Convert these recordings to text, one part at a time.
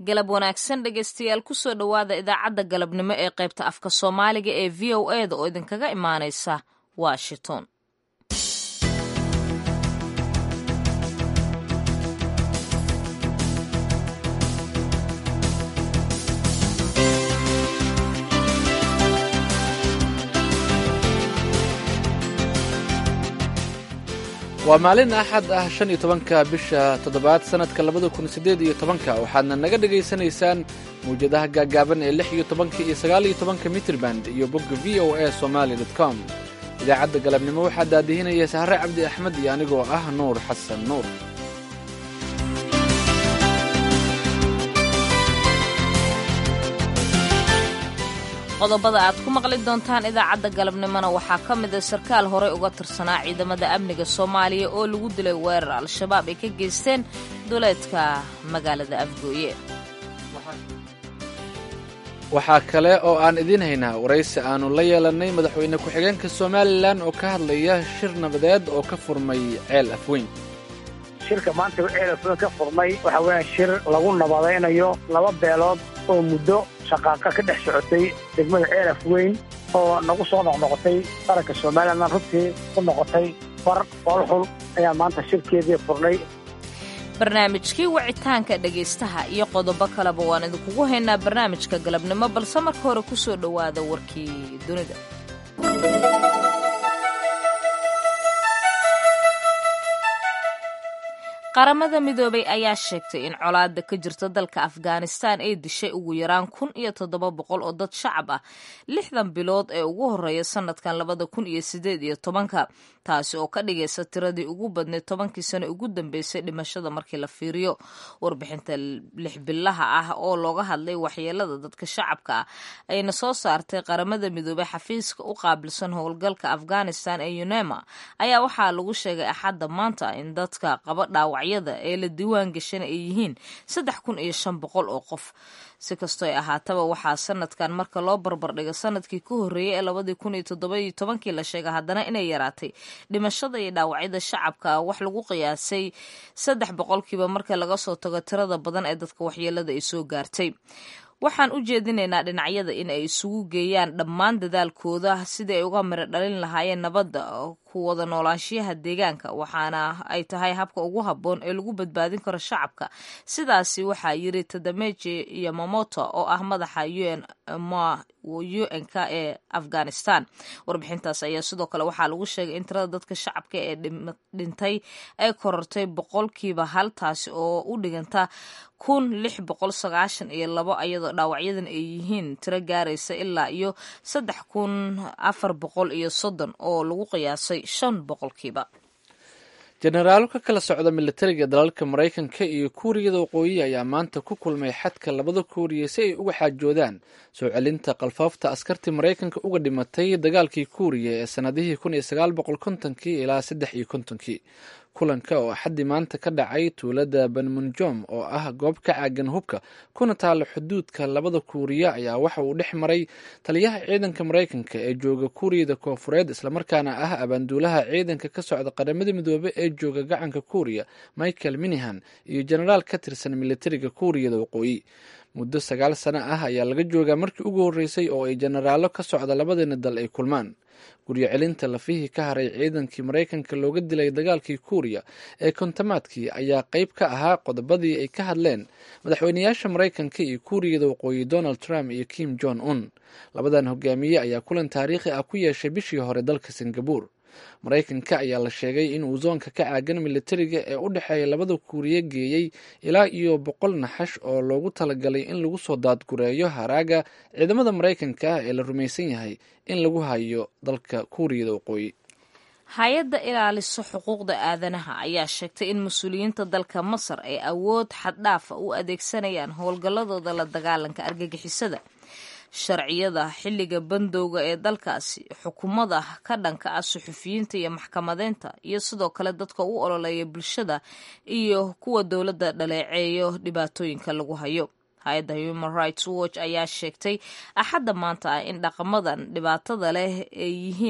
galab wanaagsan dhegaystayaal kusoo dhowaada idaacadda galabnimo ee qaybta afka soomaaliga ee v o e da oo idinkaga imaanaysa washington waa maalin axad ah shan iyo tobanka bisha toddobaad sannadka labada kun siddeed iyo tobanka waxaadna naga dhegaysanaysaan mawjadaha gaaggaaban ee lix iyo tobanka iyo sagaal iyo tobanka mitriband iyo bogga v o a somaali dot com idaacadda galabnimo waxaa daadihinaya sahre cabdi axmed iyo anigoo ah nuur xasan nuur qodobada aad ku maqli doontaan idaacadda galabnimona waxaa ka mid a sarkaal horey uga tirsanaa ciidamada amniga soomaaliya oo lagu dilay weerar al-shabaab ay ka geysteen duleedka magaalada afgooye waxaa kale oo aan idiin haynaa waraysi aannu la yeelannay madaxweyne ku-xigeenka somalilan oo ka hadlaya shir nabadeed oo ka furmay ceel afweyn shirka maanta ceel afweyn ka furmay waxa weeyaan shir lagu nabadaynayo laba beelood oo muddo shaqaaqa ka dhex socotay degmada ceel afweyn oo nagu soo noqnoqotay qaranka somalilan runtii ku noqotay far foolxul ayaa maanta shirkeedii furnay barnaamijkii wicitaanka dhegaystaha iyo qodobo kaleba waan idinkugu haynaa barnaamijka galabnimo balse marka hore ku soo dhowaada warkii dunida qaramada midoobay ayaa sheegtay in colaada ka jirta dalka afghanistan ay dishay ugu yaraan kun iyo toddoba boqol oo dad shacab ah lixdan bilood ee ugu horeeya sanadkan labada kun iyo sideed iyo tobanka taasi oo ka dhigaysa tiradii ugu badneyd tobankii sano ugu dambeysay dhimashada markii la fiiriyo warbixinta lix bilaha ah oo looga hadlay waxyeelada dadka shacabka ah ayna soo saartay qaramada midoobey xafiiska u qaabilsan howlgalka afghanistan ee unema ayaa waxaa lagu sheegay axadda maanta in dadka qaba dhaawac ee la diiwaan gashana ay yihiin saddex kun iyo shan boqol oo qof si kastoo ay ahaataba waxaa sanadkan marka loo barbardhigo sanadkii ka horreeyey ee labadii kun iyo toddobayo tobankii la sheega haddana inay yaraatay dhimashada iyo dhaawacyada shacabka wax lagu qiyaasay saddex boqolkiiba marka laga soo tago tirada badan ee dadka waxyeelada ay soo gaartay waxaan u jeedinaynaa dhinacyada in ay isugu geeyaan dhammaan dadaalkooda sidii ay uga miro dhalin lahaayeen nabadda ku wada noolaanshiyaha deegaanka waxaana ay tahay habka ugu habboon ee lagu badbaadin karo shacabka sidaasi waxaa yiri tadameji yamamoto oo ah madaxa un un-k ee afghanistan warbixintaas ayaa sidoo kale waxaa lagu sheegay in tirada dadka shacabka ee dhintay ay korortay boqolkiiba hal taasi oo u dhiganta kun lix boqol sagaashan iyo labo iyadoo dhaawacyadan ay yihiin tiro gaaraysa ilaa iyo saddex kun afar boqol iyo soddon oo lagu qiyaasay shan boqolkiiba jenaraalo ka kala socda militariga dalalka maraykanka iyo kuuriyada waqooyi ayaa maanta ku kulmay xadka labada kuuriya si ay uga xaajoodaan soo celinta qalfaafta askartii maraykanka uga dhimatay dagaalkii kuuriya ee sannadihii kun iyo sagaal boqol kontonkii ilaa saddex iyo kontonkii kulanka oo axaddii maanta ka dhacay tuulada banmunjom oo ah goob ka caagan hubka kuna taalla xuduudka labada kuuriya ayaa waxa uu dhex maray taliyaha ciidanka maraykanka ee jooga kuuriyada koofureed islamarkaana ah abaanduulaha ciidanka ka socda qaramada midoobe ee jooga gacanka kuuriya michael minihan iyo jenaraal ka tirsan militariga kuuriyada waqooyi muddo sagaal sano ah ayaa laga joogaa markii ugu horreysay oo ay jenaraallo ka socda labadani dal ay kulmaan guryo celinta lafihii ka haray ciidankii maraykanka looga dilay dagaalkii kuuriya ee kontamaadkii ayaa qayb ka ahaa qodobadii ay ka hadleen madaxweynayaasha maraykanka iyo kuuriyada waqooyi donald trump iyo kim jong un labadan hogaamiye ayaa kulan taariikhi ah ku yeeshay bishii hore dalka singabur maraykanka ayaa la sheegay inuu zoonka ka caagan militariga ee u dhexeeya labada kuuriya geeyey ilaa iyo boqol naxash oo loogu talagalay in lagu soo daadgureeyo haraaga ciidamada maraykanka ah ee la rumaysan yahay in lagu hayo dalka kuuriyada waqooyi hay-adda ilaaliso xuquuqda aadanaha ayaa sheegtay in mas-uuliyiinta dalka masar ay awood xaddhaafa u adeegsanayaan howlgalladooda la dagaalanka argagixisada sharciyada xilliga bandowga ee dalkaasi xukuumada ka dhanka ah suxufiyiinta iyo maxkamadeynta iyo sidoo kale dadka u ololeeya bulshada iyo kuwa dowladda dhaleeceeyo dhibaatooyinka lagu hayo hay-adda human rights watch ayaa sheegtay axadda maanta ah in dhaqamadan dhibaatada leh ay yihiin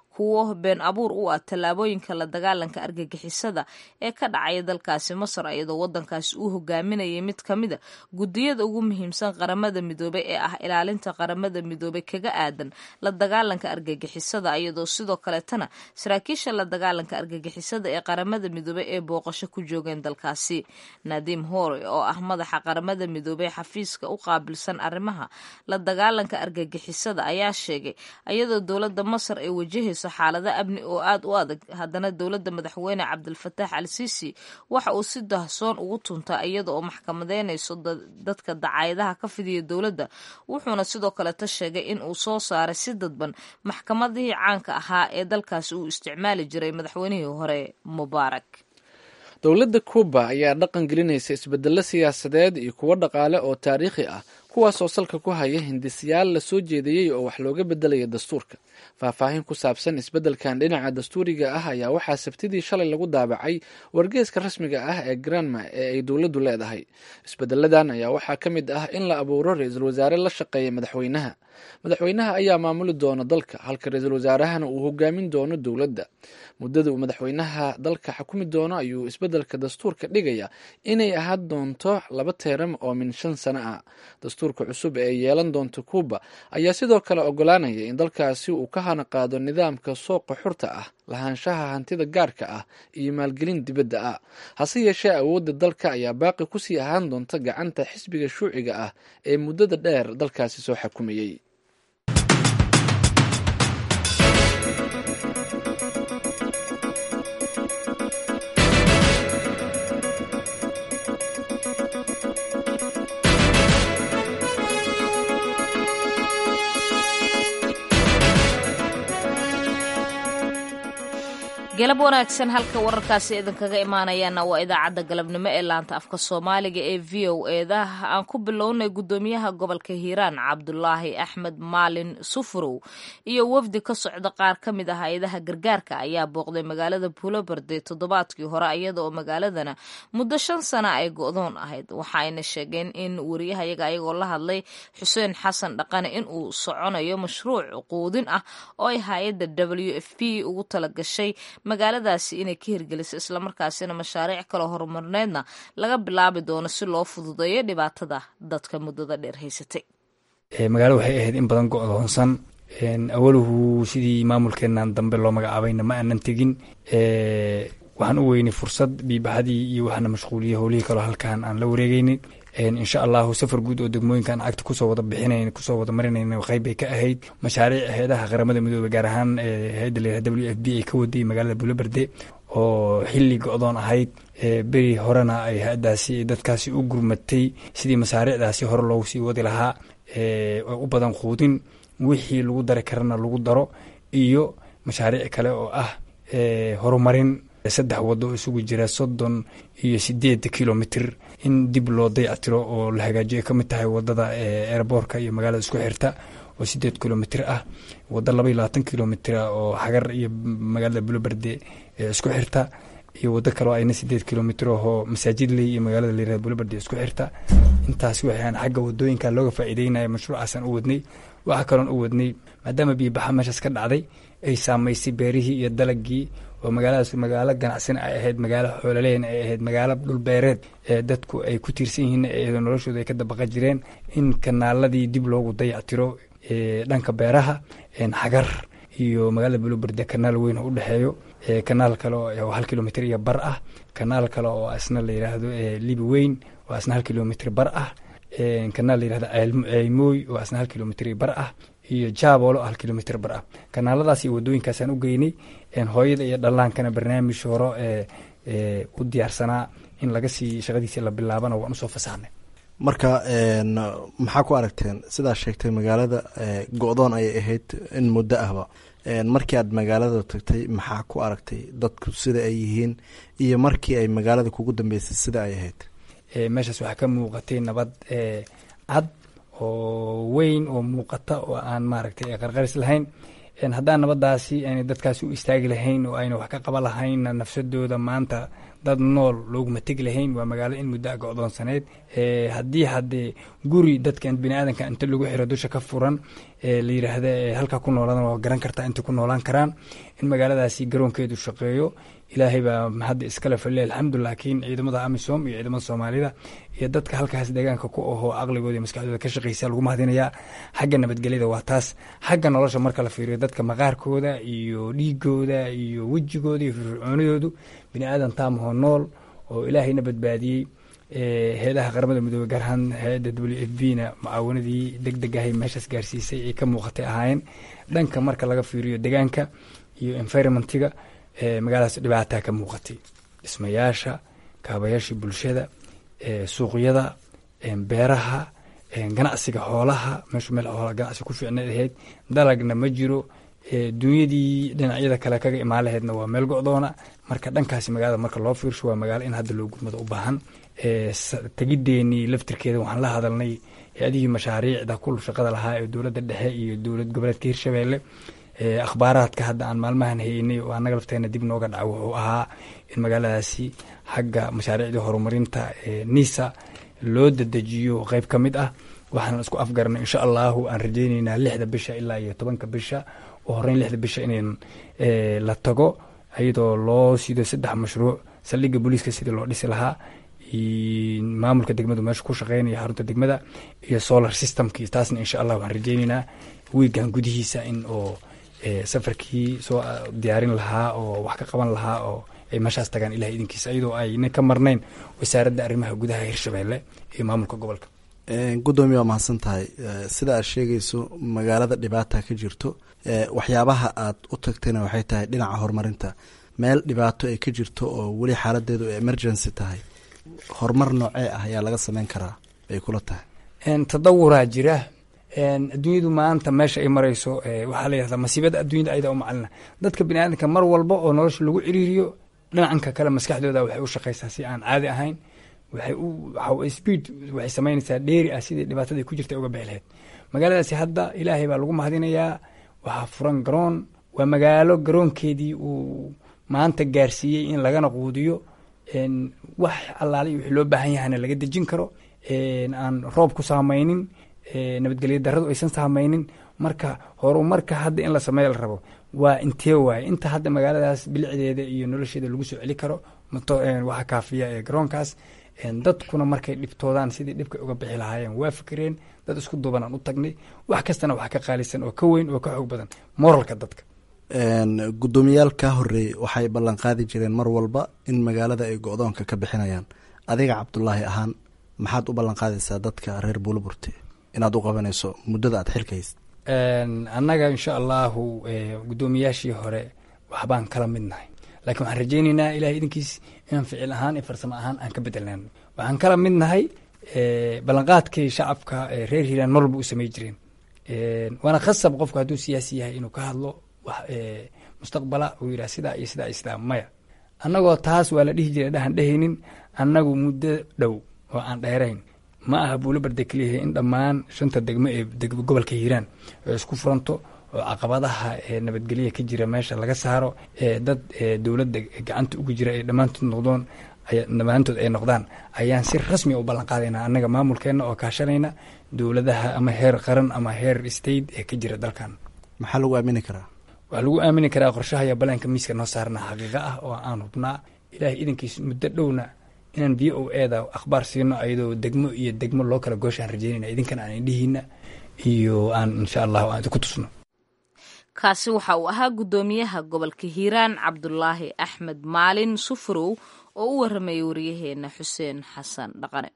kuwo been abuur u ah tallaabooyinka la dagaalanka argagixisada ee ka dhacaya dalkaasi masar iyadoo wadankaasi uu hogaaminayay mid ka mida gudiyada ugu muhiimsan qaramada midoobey ee ah ilaalinta qaramada midoobey kaga aadan la dagaalanka argagixisada iyadoo sidoo kaleetana saraakiisha la dagaalanka argagixisada ee qaramada midoobey ee booqasho ku joogeen dalkaasi nadim hore oo ah madaxa qaramada midoobey xafiiska u qaabilsan arrimaha la dagaalanka argagixisada ayaa sheegay iyadoo dowladda masar ay wajahayso xaalado amni oo aad u adag haddana dowladda madaxweyne cabdilfataax al siisi waxa uu si dahsoon ugu tuntaa iyada oo maxkamadeynayso dadka dacayadaha ka fidiya dowladda wuxuuna sidoo kaleta sheegay in uu soo saaray si dadban maxkamadihii caanka ahaa ee dalkaasi uu isticmaali jiray madaxweynihii hore mubaarak dowladda kuuba ayaa dhaqan gelinaysa isbedelo siyaasadeed iyo kuwo dhaqaale oo taariikhi ah kuwaas oo salka ku haya hindisiyaal la soo jeediyey oo wax looga bedelaya dastuurka faahfaahin ku saabsan isbeddelkan dhinaca dastuuriga ah ayaa waxaa sabtidii shalay lagu daabacay wargeeska rasmiga ah ee granma ee ay dowladdu leedahay isbedeladan ayaa waxaa ka mid ah in la abuuro ra-iisul wasaare la shaqeeya madaxweynaha madaxweynaha ayaa maamuli doona dalka halka ra-iisul wasaarahana uu hogaamin doono dowladda muddada uu madaxweynaha dalka xukumi doono ayuu isbeddelka dastuurka dhigaya inay ahaan doonto laba teeram oo min shan sano ah dastuurka cusub ee yeelan doonta kuuba ayaa sidoo kale ogolaanaya in dalkaasi uu ka hana qaado nidaamka sooqa xurta ah lahaanshaha hantida gaarka ah iyo maalgelin dibadda ah hase yeeshee awoodda dalka ayaa baaqi kusii ahaan doonta gacanta xisbiga shuuciga ah ee muddada dheer dalkaasi soo xakumayey galab wanaagsan halka wararkaasi idinkaga imaanayaana waa idaacadda galabnimo ee laanta afka soomaaliga ee v o eeda aan ku bilownay guddoomiyaha gobolka hiiraan cabdulaahi axmed maalin sufurow iyo wafdi ka socda qaar ka mid ah hay-adaha gargaarka ayaa booqday magaalada buuloberde toddobaadkii hore iyada oo magaaladana muddo shan sana ay go-doon ahayd waxaayna sheegeen in wariyahayaga ayagoo la hadlay xuseen xasan dhaqane in uu soconayo mashruuc quudin ah oo ay hay-adda w f p ugu talagashay magaaladaasi inay ka hirgeliso islamarkaasina mashaariic kaloo horumarneedna laga bilaabi doono si loo fududeeyo dhibaatada dadka muddada dheer haysatay magaalada waxay ahayd in badan go-doonsan awaluhu sidii maamulkeenan dambe loo magacaabayna ma aanan tegin waxaan u weynay fursad biibaxadii iyo waxaana mashquuliyey howlihii kaloo halkan aan la wareegeynin insha allahu safar guud oo degmooyinkan cagta kusoo wada bixinayn kusoo wada marinayna qayb bay ka ahayd mashaariic hay-adaha qaramada midoobey gaar ahaan hay-adda layihah w f b ay ka waday magaalada buloberde oo xilli go-doon ahayd beri horena ay hay-adaasi dadkaasi u gurmatay sidii masaariicdaasi hore loogu sii wadi lahaa oo u badan quudin wixii lagu dari karana lagu daro iyo mashaariic kale oo ah horumarin saddex wado oo isugu jira soddon iyo sideed kilomitr in dib loo dayactiro oo la hagaajiyo ay ka mid tahay wadada eeraboorka iyo magaalada isku xirta oo sideed kilomitr ah wado laba iyo labaatan kilomitr oo xagar iyo magaalada buloberde isku xirta iyo wado kaleo ayna sideed kilomitr oo masaajidley iyo magaalada layirahda buloberde isku xirta intaas waxaan xagga wadooyinka looga faa'iideynaya mashruucaasaan u wadnay waxaa kaloon u wadnay maadaama biibaxa meeshaas ka dhacday ay saamaysay beerihii iyo dalagii oo magaaladaas magaalo ganacsin ay ahayd magaalo xoolaleyn ay ahayd magaalo dhulbeereed ee dadku ay ku tiirsan yihiin iyadoo noloshooda ay ka dabaqa jireen in kanaaladii dib loogu dayactiro dhanka beeraha xagar iyo magaalada buloberde kanaal weyn oo u dhexeeyo kanaal kale oo hal kilomitr iyo bar ah kanaal kale oo asna la yidhaahdo libi weyn oo asna hal kilomitr bar ah kanaal la yihahdo ceymooy oo asna hal kilomitr iyo bar ah iyo jaaboolo hal kilomitr bar ah kanaaladaas iyo wadooyinkaasaan u geynay hooyada iyo dhallaankana barnaamij horo u diyaarsanaa in laga sii shaqadiisii la bilaabana waan usoo fasaxnay marka maxaa ku aragteen sidaa sheegtay magaalada go-doon ayay ahayd in muddo ahba markii aad magaalada tagtay maxaa ku aragtay dadku sida ay yihiin iyo markii ay magaalada kugu dambeysay sida ay ahayd meeshaas waxaa ka muuqatay nabad cad oo weyn oo muuqata oo aan maaragtay qarqaris lahayn haddaan nabadaasi aynay dadkaasi u istaagi lahayn oo ayna wax ka qaban lahaynna nafsadooda maanta dad nool looguma tegi lahayn waa magaalo in muddo a go-doonsaneyd haddii haddee guri dadkan bini aadanka inta lagu xiro dusha ka furan la yidhaahda halkaa ku nooladan waa garan kartaa intay ku noolaan karaan in magaaladaasi garoonkeedu shaqeeyo ilaahay baa hadda iskale falilah alxamdu laakiin ciidamada amisom iyo ciidamada soomaalida iyo dadka halkaas deegaanka ku ahoo caqligooda iyo maskaxdooda ka shaqeysa lagu mahadinayaa xagga nabadgelyada waa taas xagga nolosha marka la fiiriyo dadka maqaarkooda iyo dhiigooda iyo wejigooda iyo firfircoonidoodu bini aadan taamahoo nool oo ilaahayna badbaadiyey heedaha qaramada midoobey gaar ahaan hay-adda w f b na mucaawanadii deg deg ahay meeshaas gaarsiisay ay ka muuqatay ahaayeen dhanka marka laga fiiriyo deegaanka iyo environmentiga magaaladaas dhibaataa ka muuqatay dhismayaasha kaabayaashii bulshada suuqyada beeraha ganacsiga xoolaha meeshu meel xoola ganacsi ku fiicna ahayd dalagna ma jiro dunyadii dhinacyada kale kaga imaan laheydna waa meel go-doona marka dhankaasi magaalada marka loo fiirsho waa magaalo in hadda loo gurmado u baahan tegideenii laftirkeeda waxaan la hadalnay hay-adihii mashaariicda kul shaqada lahaa ee dowladda dhexe iyo dowlad goboleedka hirshabeelle akhbaaraadka hadda aan maalmahan haynay oo annaga lafteena dib nooga dhaca wuxuu ahaa in magaaladaasi xagga mashaariicdii horumarinta nisa loo dadejiyo qeyb ka mid ah waxaan isku afgarnay insha allahu aan rajeyneynaa lixda bisha ilaa iyo tobanka bisha oo horeyn lixda bisha in la tago iyadoo loo sido saddex mashruuc saldhigga booliiska sidii loo dhisi lahaa maamulka degmadu meesha ku shaqeynaya xarunta degmada iyo solar systemki taasna insha allah waxaan rajeyneynaa wiigan gudihiisa in oo safarkii soo diyaarin lahaa oo wax ka qaban lahaa oo ay meeshaas tagaan ilahay idinkiisa iyadoo ayna ka marnayn wasaaradda arrimaha gudaha hirshabeelle iyo maamulka gobolka gudoomiya waa mahadsan tahay sida aad sheegayso magaalada dhibaata ka jirto waxyaabaha aad u tagtayna waxay tahay dhinaca horumarinta meel dhibaato ay ka jirto oo weli xaaladeedu ay emergency tahay horumar noocee ah ayaa laga sameyn karaa bay kula tahay tadawuraa jira adduunyadu maanta meesha ay marayso waxaa la yihahdaa masiibada adduunyada ayada u macalina dadka bini aadamka mar walba oo nolosha lagu ciriiriyo dhinacanka kale maskaxdooda waxay u shaqeysaa si aan caadi ahayn waxay u speed waxay samaynaysaa dheeri ah sidii dhibaatadii ku jirta uga bixi lahayd magaaladaasi hadda ilaahay baa lagu mahadinayaa waxaa furan garoon waa magaalo garoonkeedii uu maanta gaarsiiyey in lagana quudiyo wax allaali wixii loo baahan yahana laga dejin karo aan roob ku saamaynin nabadgelyo daradu aysan saamaynin marka horumarka hadda in la sameeya la rabo waa intee waaye inta hadda magaaladaas bilicdeeda iyo nolosheeda lagu soo celi karo waxa kaafiya ee garoonkaas dadkuna markay dhibtoodaan sidii dhibka uga bixi lahaayeen waa fikireen dad isku duuban aan u tagnay wax kastana wax ka qaalisan oo ka weyn oo ka xoog badan moralka dadka guddoomiyaal kaa horeeyey waxay ballan qaadi jireen mar walba in magaalada ay go-doonka ka bixinayaan adiga cabdulaahi ahaan maxaad u ballan qaadaysaa dadka reer buulaburte inaad u qabanayso muddada aad xilka hayst annaga insha allahu guddoomiyaashii hore waxbaan kala mid nahay laakiin waxaan rajeyneynaa ilahay idinkiis inaan ficil ahaan iyo farsamo ahaan aan ka bedelnaan waxaan kala mid nahay ballanqaadkii shacabka reer hiiraan mar walba u samey jireen waana khasab qofku hadduu siyaasi yahay inuu ka hadlo wax mustaqbala uu yidhah sidaa iyo sidaa iyo sidaa maya annagoo taas waa la dhihi jiray dhahan dhehaynin annagu muddo dhow oo aan dheerayn ma aha buulo barde keliyaha in dhammaan shanta degmo ee gobolka hiiraan oo isku furanto oo caqabadaha nabadgelya ka jira meesha laga saaro dad dowladda gacanta ugu jira ay dhammaantood noqdoon dhammaantood ay noqdaan ayaan si rasmi u ballan qaadaynaa annaga maamulkeenna oo kaashanayna dowladaha ama heer qaran ama heer state ee ka jira dalkan maxaa lagu aamini karaa waxaa lagu aamini karaa qorshaha iyo balaanka miiska noo saarna xaqiiqa ah oo aan hubnaa ilaahay idankiis muddo dhowna inaan v o eda akhbaar siino ayadoo degmo iyo degmo loo kala gooshaan rajeynayna idinkan aan indhihiina iyo aan insha allahu aan idinku tusno kaasi waxa uu ahaa guddoomiyaha gobolka hiiraan cabdulaahi axmed maalin sufurow oo u waramayay waryaheena xuseen xasan dhaqane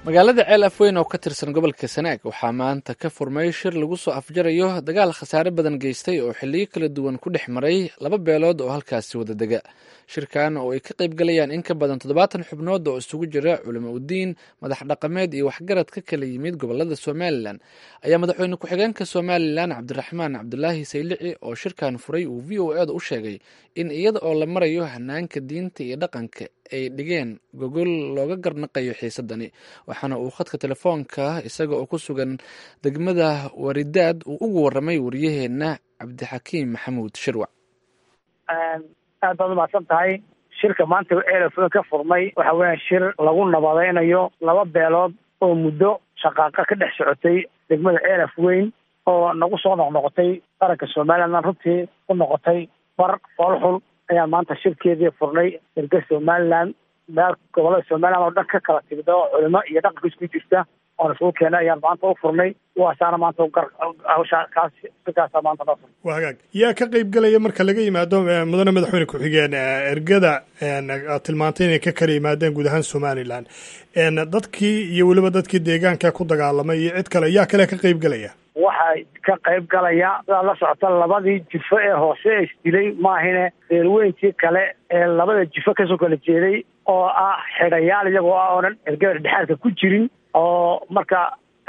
magaalada ceel afweyn oo ka tirsan gobolka sanaag waxaa maanta ka furmay shir lagu soo afjarayo dagaal khasaare badan geystay oo xilliyo kala duwan ku dhex maray laba beelood oo halkaasi wada dega shirkan oo ay ka qayb galayaan in ka badan toddobaatan xubnood oo isugu jira culimo udiin madax dhaqameed iyo waxgarad ka kala yimid gobolada somalilan ayaa madaxweyne ku-xigeenka somalilan cabdiraxmaan cabdulaahi saylici oo shirkan furay uu v o eeda u sheegay in iyada oo la marayo hanaanka diinta iyo dhaqanka ay dhigeen gogol looga garnaqayo xiisadani waxaana uu khadka telefoonka isaga oo ku sugan degmada waridaad uu ugu waramay wariyaheenna cabdixakiim maxamuud shirwac aad baad umahadsan tahay shirka maanta ceelafooyn ka furmay waxa weeyaan shir lagu nabadaynayo laba beelood oo muddo shaqaaqa ka dhex socotay degmada ceelaf weyn oo nagu soo noqnoqotay qaranka somalilan runtii ku noqotay bar foolxul ayaan maanta shirkeedii furnay erga somalilan meel gobolada somalilan oo dhan ka kala timid oo culimo iyo dhaqanka isku jirta oona isugu keenay ayaan maanta u furnay kuwaasaana maanta gar hawsha kaas shirkaasa maanta noo furnay waa hagaag yaa ka qayb gelaya marka laga yimaado mudane madaxweyne ku-xigeen ergada aad tilmaantay inay ka kala yimaadeen guud ahaan somalilan dadkii iyo weliba dadkii deegaanka ku dagaalamay iyo cid kale yaa kale ka qayb gelaya waxay ka qayb galaya sidaad la socota labadii jifo ee hoose ee isdilay maahine reerweyntii kale ee labada jifo kasoo kala jeeday oo ah xidhayaal iyagoo ah oonan ergada dhexaadka ku jirin oo marka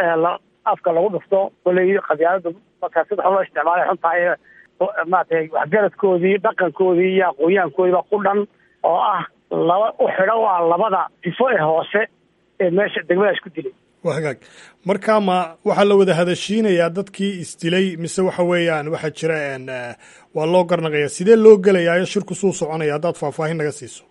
afka lagu dhufto koley qabyaalada marka sida loo isticmaalay xuntahay maratay waxgaradkoodii dhaqankoodii iyo aqoonyahankoodiiba ku dhan oo ah laba u xidho waa labada jifo ee hoose ee meesha degmadaas ku dilay waa hagaag marka ma waxaa la wada hadashiinayaa dadkii isdilay mise waxa weeyaan waxaa jira waa loo garnaqaya sidee loo gelayaayo shirku suu soconaya haddaad faahfaahin naga siiso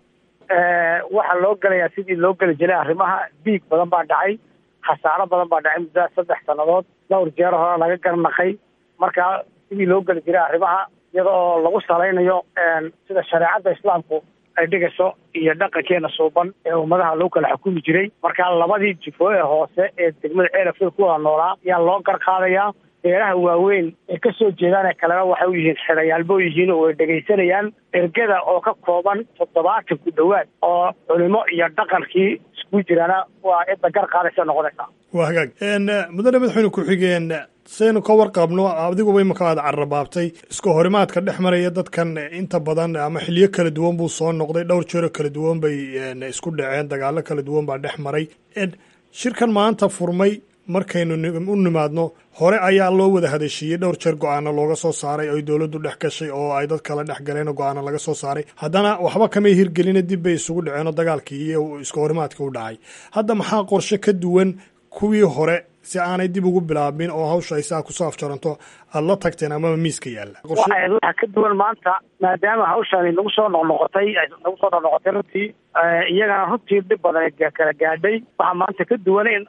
waxaa loo gelayaa sidii loo geli jiray arrimaha diig badan baa dhacay khasaaro badan baa dhacay muddaa saddex sannadood dhowr jeer hore laga garnaqay marka sidii loo geli jiray arrimaha iyada oo lagu salaynayo sida shareecadda islaamku ay dhigayso iyo dhaqankeena suuban ee ummadaha lagu kala xukumi jiray marka labadii jifo ee hoose ee degmada ceelafil ku wada noolaa ayaa loo gar qaadayaa beeraha waaweyn ee ka soo jeedaan ee kalena waxay u yihiin xidhayaalbo yihiin oo way dhegaysanayaan ergada oo ka kooban toddobaatan ku dhowaad oo culimo iyo dhaqankii isku jiraana waa cidda gar qaadaysa noqonaysaa waa hagaag mudane madaxweyne ku-xigeen saynu ka warqabno adiguba imaka aad carrabaabtay iska horimaadka dhex maraya dadkan inta badan ama xiliyo kala duwan buu soo noqday dhowr jeero kala duwan bay isku dhaceen dagaalo kala duwan baa dhex maray shirkan maanta furmay markaynu u nimaadno hore ayaa loo wada hadashiiyey dhowr jeer go-aano looga soo saaray oy dowladdu dhex gashay oo ay dad kala dhex galeen oo go-aano laga soo saaray haddana waxba kamay hirgelina dib bay isugu dhaceen oo dagaalkii iyo iska horimaadkii u dhacay hadda maxaa qorshe ka duwan kuwii hore si aanay dib ugu bilaabin oo hawsha ay saa kusoo afjaranto aada la tagteen amaba miiska yaalla waxa ka duwan maanta maadaama hawshani nagu soo noqnoqotay nagu soo noqnoqotay runtii iyagana runtii dhib badan kala gaadhay waxaa maanta ka duwan in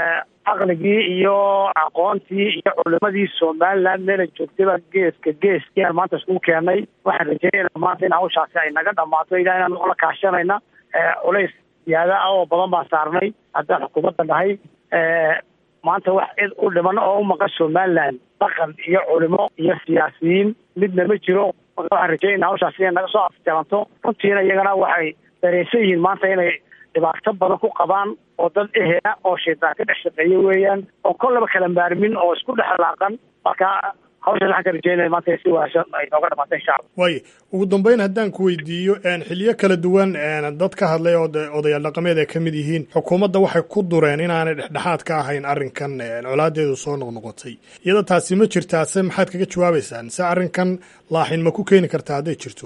caqligii iyo aqoontii iyo culimadii somaliland meela joogtayba geeska gees ayaan maanta iskugu keenay waxaan rajeynayna maanta in hawshaasi ay naga dhamaato ilaa inaan la kaashanayna culays siyaada ah oo badan baan saarnay haddaan xukuumadda nahay maanta wax cid u dhiman oo u maqan somaliland dhaqan iyo culimo iyo siyaasiyiin midna ma jiro waxaan rajeynayna hawshaas inay naga soo afjaranto runtiina iyagana waxay dareensan yihiin maanta inay dhibaato badan ku qabaan oo dad ehela oo shaytaan ka dhex shaqeeya weeyaan oo kollaba kala maarmin oo isku dhex laaqan marka hawshaas waxaan ka rajeynaya maanta si wanaagsan ay nooga dhamaata insha allah waayo ugu dambeyn haddaan ku weydiiyo xiliyo kala duwan dad ka hadlay oo odayaal dhaqameed ay ka mid yihiin xukuumadda waxay ku dureen inaanay dhexdhexaad ka ahayn arrinkan colaadeedu soo noqnoqotay iyada taasi ma jirtaa se maxaad kaga jawaabaysaan se arrinkan laaxin ma ku keeni kartaa hadday jirto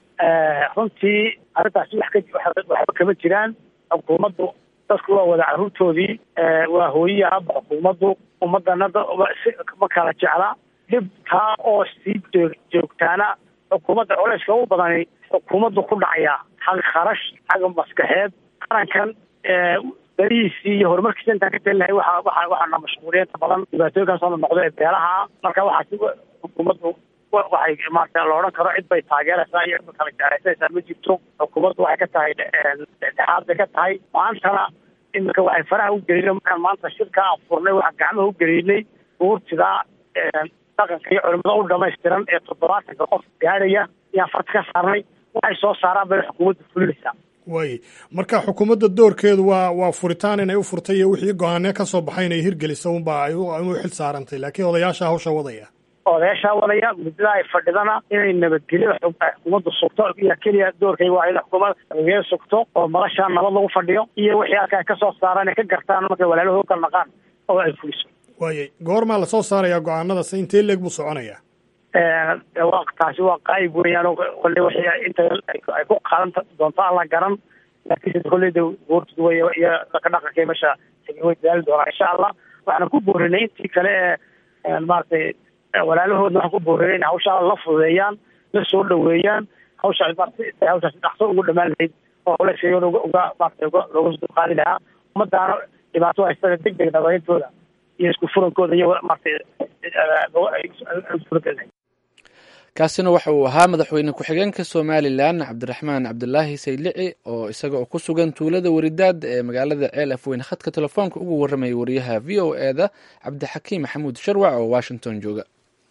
runtii arrintaasi wax ka waxba kama jiraan xukuumaddu dadku waa wada carruurtoodii waa hooyiya haba xukuumaddu ummadana ma kala jecla dhib taa oo sii joogtaana xukuumadda culeyska u badani xukuumaddu ku dhacaya xag kharash xagga maskaxeed qarankan berihiisii iyo horumarkiisa intaan ka telinahay waxa waxa waxaana mashquuliyeenta badan dhibaatooyinkaas oo noqdo ee beelaha marka waxaasi xukuumaddu waxay maarata la odhan karo cid bay taageeraysaa iyo cid bay kala jeclaysanaysaa ma jirto xukuumaddu waxay ka tahay dhexdhexaad bay ka tahay maantana iminka waxay faraha u gelinay markaan maanta shirka aan furnay waxaan gacmaha u gelinay buurtidaa dhaqanka iyo culimada u dhamaystiran ee toddobaatanka qof gaadhaya ayaan farta ka saarnay waxay soo saaraan bay xukuumadda fulinaysaa waaye marka xukuumadda doorkeedu waa waa furitaan inay u furtay iyo wixii go-aanee ka soo baxay inay hirgelisa unba ay u xil saarantay laakiin odayaasha hawsha wadaya odayaashaa wadaya muddada ay fadhidana inay nabadgelyo xukuumadda sugto iyo keliya doorkayga waa in xukuumad nabadgelyo sugto oo madashaa nabad lagu fadhiyo iyo wixii halka ay kasoo saaraan ay ka gartaan markay walaalahoo kala naqaan oo ay fuliso waaye goormaa lasoo saarayaa go-aanadaas intee leeg buu soconayaa taasi waa qaayib weeyaan oo kolley wixii inta ay ku qaadan doonto aan la garan laakiinse kolleyda goortud wey iyo ka dhaqankay meesha way dadaali doonaa insha allah waxaana ku boorinay intii kale ee maaragtay walaalahoodna waxaan ku boorinay in hawshaa la fududeeyaan la soo dhaweeyaan hawshaas maarata hawshaas dhaqso ugu dhamaan lahayd oo culeyskeeda uga uga maarata uga looga soo qaadi lahaa ummadaana dhibaato haystada deg deg nabadintooda iyo isku furankooda iyo maarata suuragelahay kaasina waxa uu ahaa madaxweyne ku-xigeenka somalilan cabdiraxmaan cabdulaahi saylici oo isaga oo ku sugan tuulada waridaad ee magaalada ceel afweyne khadka telefoonka ugu warramaya wariyaha v o e da cabdixakiim maxamuud sharwac oo washington jooga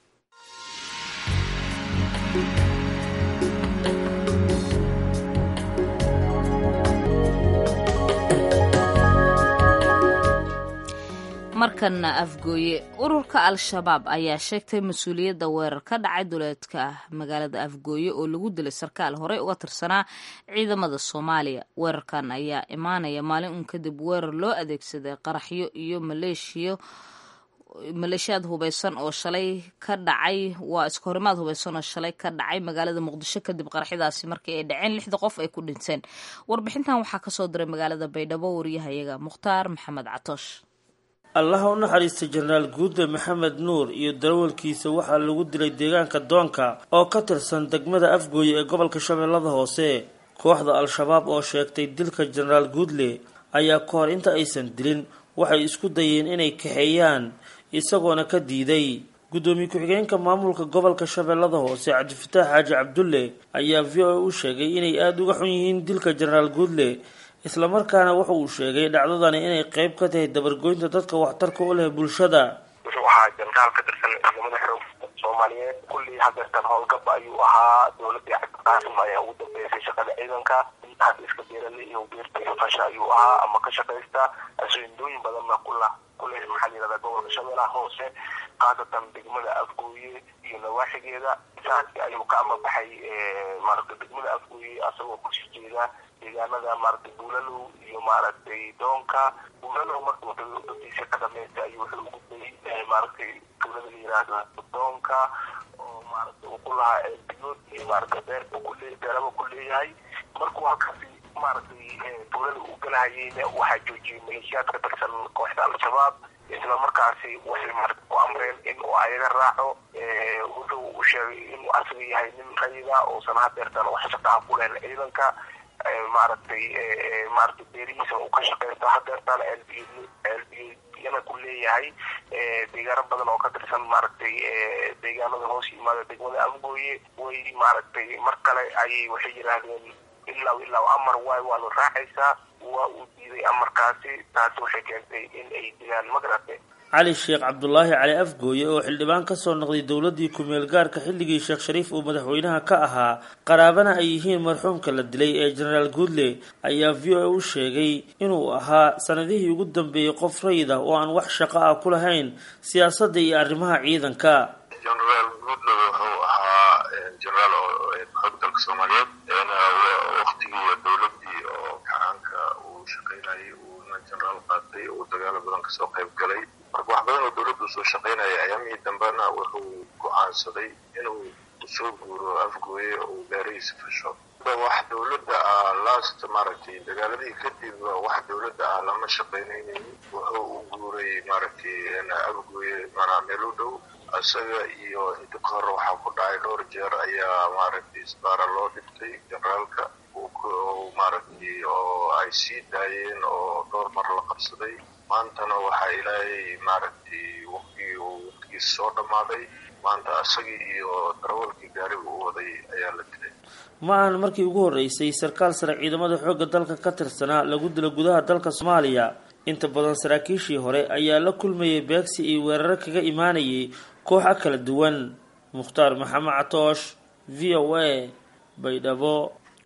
markana afgooye ururka al-shabaab ayaa sheegtay mas-uuliyadda weerar ka dhacay duleedka magaalada afgooye oo lagu dilay sarkaal horey uga tirsanaa ciidamada soomaaliya weerarkan ayaa imaanaya maalin uun kadib weerar loo adeegsaday qaraxyo iyo maleeshiyo maleeshiyaad hubeysan oo shalay ka dhacay waa iskahorimaad hubeysan oo shalay ka dhacay magaalada muqdisho kadib qaraxyadaasi markii ay dhaceen lixda qof ay ku dhinteen warbixintan waxaa kasoo diray magaalada baydhabo wariyahayaga mukhtaar maxamed catoosh allaha u naxariista jenaraal guude maxamed nuur iyo darawalkiisa waxaa lagu dilay deegaanka doonka oo ka tirsan degmada afgooye ee gobolka shabeellada hoose kooxda al-shabaab oo sheegtay dilka jenaraal guudle ayaa ka hor inta aysan dilin waxay isku dayeen inay kaxeeyaan isagoona ka diiday guddoomiye ku-xigeenka maamulka gobolka shabeellada hoose cabdifataax xaaji cabdulle ayaa v o a u sheegay inay aada uga xun yihiin dilka jenaraal guudle islamarkaana wuxa uu sheegay dhacdadani inay qeyb ka tahay dabargoynta dadka waxtarka u leh bulshada wuxuu ahaa jenaraal ka tirsan ciidamada xoog soomaaliyeed kullii hadeertan howlgab ayuu ahaa dowladii cabdiqaasim ayaa ugu dambeysay shaqada ciidanka hadda iska beerale iyo beerta iyo fasha ayuu ahaa ama ka shaqaysta asindooyin badanna kula kule maxaa la yihahdaa gobolka shabeellaha hoose khaasatan degmada afgooye iyo nawaaxigeeda saasi ayuu ka amabaxay maaragtay degmada afgooye asagoo kusii jeeda deegaanada maaragtay buulalow iyo maaragtay doonka buulalow markuu dadiisa ka dhameystay ayuu wuxuu ugudbay maaragtay tuulada la yiraahdo doonka oo maaragtay uu ku lahaa eelbiyood iyo maaragtay beerba kule beeraba ku leeyahay markuu halkaasi maaragtay tuulada uu galahayeyna waxaa joojiyey maleeshiyaad ka tirsan kooxda al-shabaab isla markaasi waxay maaragtay ku amreen in uu ayaga raaco wuxuu u sheegay inuu asaga yahay nin rayida uusan hadeertan wax shaqaha ku lehen ciidanka maaragtay maaragtay beerihiisa uu ka shaqeysta hadeertaan elbiyana ku leeyahay deegaano badan oo ka tirsan maaragtay deegaanada hoos yimaada degmada afgooye way maaragtay mar kale ayay waxay yidhaahdeen ilaa ilaa amar waay waad raacaysaa waa uu diiday amarkaasi taasi waxay keentay in ay dilaan magarate cali sheekh cabdulaahi cali afgooye oo xildhibaan kasoo noqday dowladii ku-meel gaarka xilligii sheekh shariif uu madaxweynaha ka ahaa qaraabana ay yihiin marxuumka la dilay ee jenaraal guudle ayaa v o a u sheegay inuu ahaa sanadihii ugu dambeeyey qof rayid ah oo aan wax shaqo ah ku lahayn siyaasadda iyo arrimaha ciidanka jenaraal guudle wuxuu ahaa jenaraal oo xoog dalka soomaaliyeed waktigii dowladii oo gacaanka uu shaqaynayay uuna jenaraal qaatay uu dagaalo badan kasoo qayb galay marka wax badan oo dowladda usoo shaqaynaya ayaamihii dambena wuxuu go-aansaday inuu usoo guuro afgooye oo uu beerihiisa fasho wax dowladda ah last maaragtay dagaaladii kadib wax dowladda ah lama shaqaynaynin wuxuu u guuray maaragtay afgooye manaa meel u dhow isaga iyo inta ka hore waxaa ku dhacay dhowr jeer ayaa maaragtay isbaara loo dhibtay generaalka maaragtay oo ay sii daayeen oo dhowr mar la qabsaday maantana waxaa ilaahay maaragtay waqtigii uu waqtigiisa soo dhammaaday maanta isagii iyo darawalkii gaariga u waday ayaa la dilay ma ahan markii ugu horreysay sarkaal sare ciidamada xoogga dalka ka tirsanaa lagu dilo gudaha dalka soomaaliya inta badan saraakiishii hore ayaa la kulmayay beegsi iyo weeraro kaga imaanayay kooxa kala duwan mukhtaar maxamed catoosh v o a baydhabo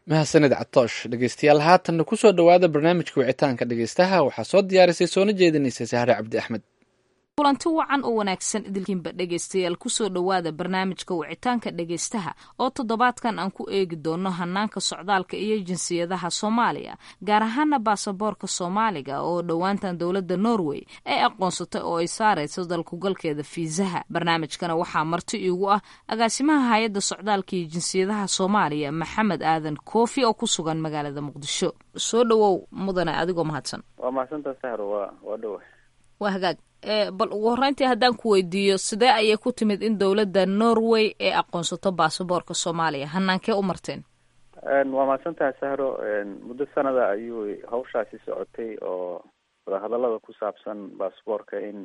mahadsanid catoosh dhegeystayaal haatanna kusoo dhowaada barnaamijka wicitaanka dhegeystaha waxaa soo diyaarisay soona jeedinaysa sahre cabdi axmed kulanti wacan oo wanaagsan idilkiinba dhegaystayaal kusoo dhowaada barnaamijka wicitaanka dhegaystaha oo toddobaadkan aan ku eegi doono hanaanka socdaalka iyo jinsiyadaha soomaaliya gaar ahaana baasaboorka soomaaliga oo dhowaantan dowladda norway ay aqoonsatay oo ay saarayso dalkugalkeeda fiisaha barnaamijkana waxaa marti iigu ah agaasimaha hay-adda socdaalka iyo jinsiyadaha soomaaliya maxamed aadan koofi oo ku sugan magaalada muqdisho soo dhowow mudane adigoo mahadsan waa mahadsantaa sahro waa waa dhowa waa hagaag bal ugu horreyntii haddaan ku weydiiyo sidee ayay ku timid in dowladda norway ay aqoonsato baasaboorka soomaaliya hanaankee u marteen waa mahadsantaha sahro muddo sanada ayuu hawshaasi socotay oo wadahadalada ku saabsan baasaboorka in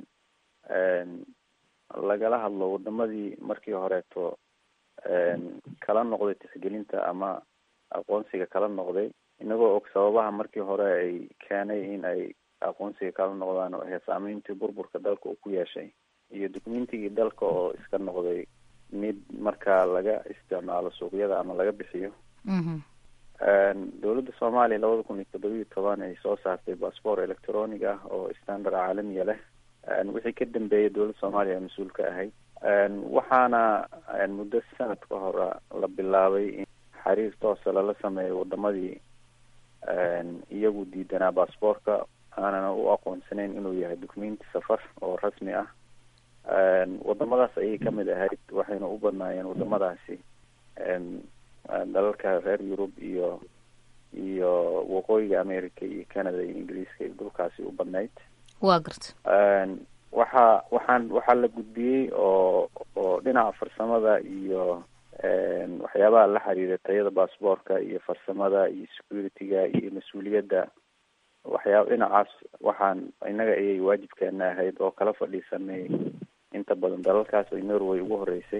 lagala hadlo wadamadii markii horeeto kala noqday tixgelinta ama aqoonsiga kala noqday inagoo og sababaha markii hore ay keenay in ay aqoonsiga kala noqdaan oo ahayd saameyntii burburka dalka uu ku yeeshay iyo dukumentigii dalka oo iska noqday mid markaa laga isticmaalo suuqyada ama laga bixiyo dowladda soomaaliya labada kun iyo toddobiyo toban ay soo saartay bassbort electronic ah oo standard caalamiya leh wixii ka dambeeyay dowladda soomaaliya mas-uul ka ahayd waxaana muddo sanad ka hore la bilaabay in xiriir toosa lala sameeyo wadamadii iyagu diidanaa bassboortka aanana u aqoonsanayn inuu yahay documenti safar oo rasmi ah wadamadaas ayay kamid ahayd waxayna u badnaayeen wadamadaasi dalalka reer yurub iyo iyo waqooyiga america iyo canada iyo ingiriiska iyo dhulkaasi u badnayd waa garta waxa waxaan waxaa la gudbiyey oo oo dhinaca farsamada iyo waxyaabaha la xiriira tayada bassboortka iyo farsamada iyo security-ga iyo mas-uuliyadda waxyaaba dhinacaas waxaan innaga ayay waajibkeena ahayd oo kala fadhiisanay inta badan dalalkaas ay norway ugu horeysay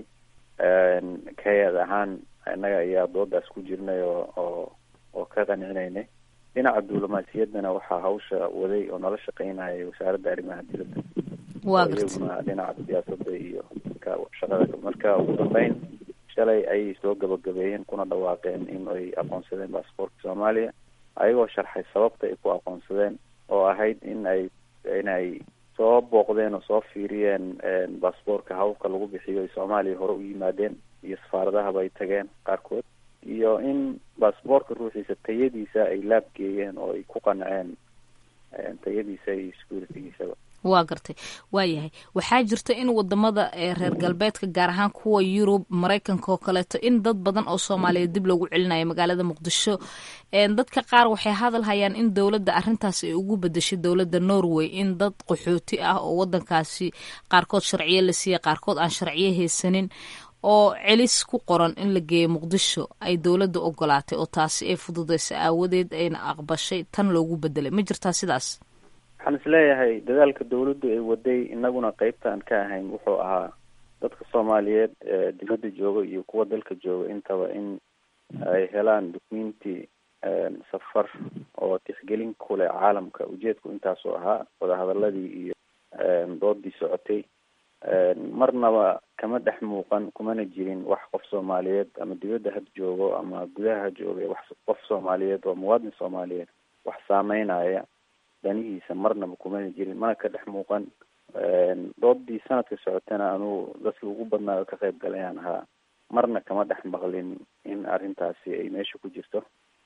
kayad ahaan innaga ayaa doodaas ku jirnay oo oo oo ka qancinaynay dhinaca diblomaasiyaddana waxaa hawsha waday oo nala shaqeynaya wasaaradda arrimaha dibadda waa iyaguna dhinaca siyaasadda iyo ka shaqada marka ugu dambeyn shalay ayay soo gabagabeeyeen kuna dhawaaqeen in ay aqoonsadeen baasboortka soomaaliya ayagoo sharxay sababta ay ku aqoonsadeen oo ahayd in ay inay soo booqdeen oo soo fiiriyeen baasboortka hababka lagu bixiyo ay soomaaliya hore u yimaadeen iyo safaaradahaba ay tageen qaarkood iyo in baasboortka ruuxiisa tayadiisa ay laabgeeyeen oo ay ku qanceen tayadiisa iyo securitygiisaba waa gartay waayahay waxaa jirta in wadamada reer galbeedka gaar ahaan kuwa yurub maraykanka oo kaleeto in dad badan oo soomaaliya dib loogu celinayo magaalada muqdisho dadka qaar waxay hadal hayaan in dowladda arintaas ay ugu bedeshay dowladda norway in dad qaxooti ah oo wadankaasi qaarkood sharciyo la siiya qaarkood aan sharciyo haysanin oo celis ku qoran in la geeyo muqdisho ay dowladda ogolaatay oo taasi ay fududeysa aawadeed ayna aqbashay tan loogu bedelay ma jirtaa sidaas waxaan isleeyahay dadaalka dawladdu ay waday inaguna qeybtaan ka ahayn wuxuu ahaa dadka soomaaliyeed ee dibadda jooga iyo kuwa dalka jooga intaba in ay helaan documenti safar oo tixgelin ku leh caalamka ujeedku intaasoo ahaa wadahadaladii iyo doodii socotay marnaba kama dhex muuqan kumana jirin wax qof soomaaliyeed ama dibadda had joogo ama gudaha ha jooga wax qof soomaaliyeed oo muwaadin soomaaliyeed wax saameynaya danihiisa marnaba kumana jirin mana ka dhex muuqan doodii sanadka socotana anuu dadkii ugu badnaayo ka qayb galayaan ahaa marna kama dhex maqlin in arrintaasi ay meesha ku jirto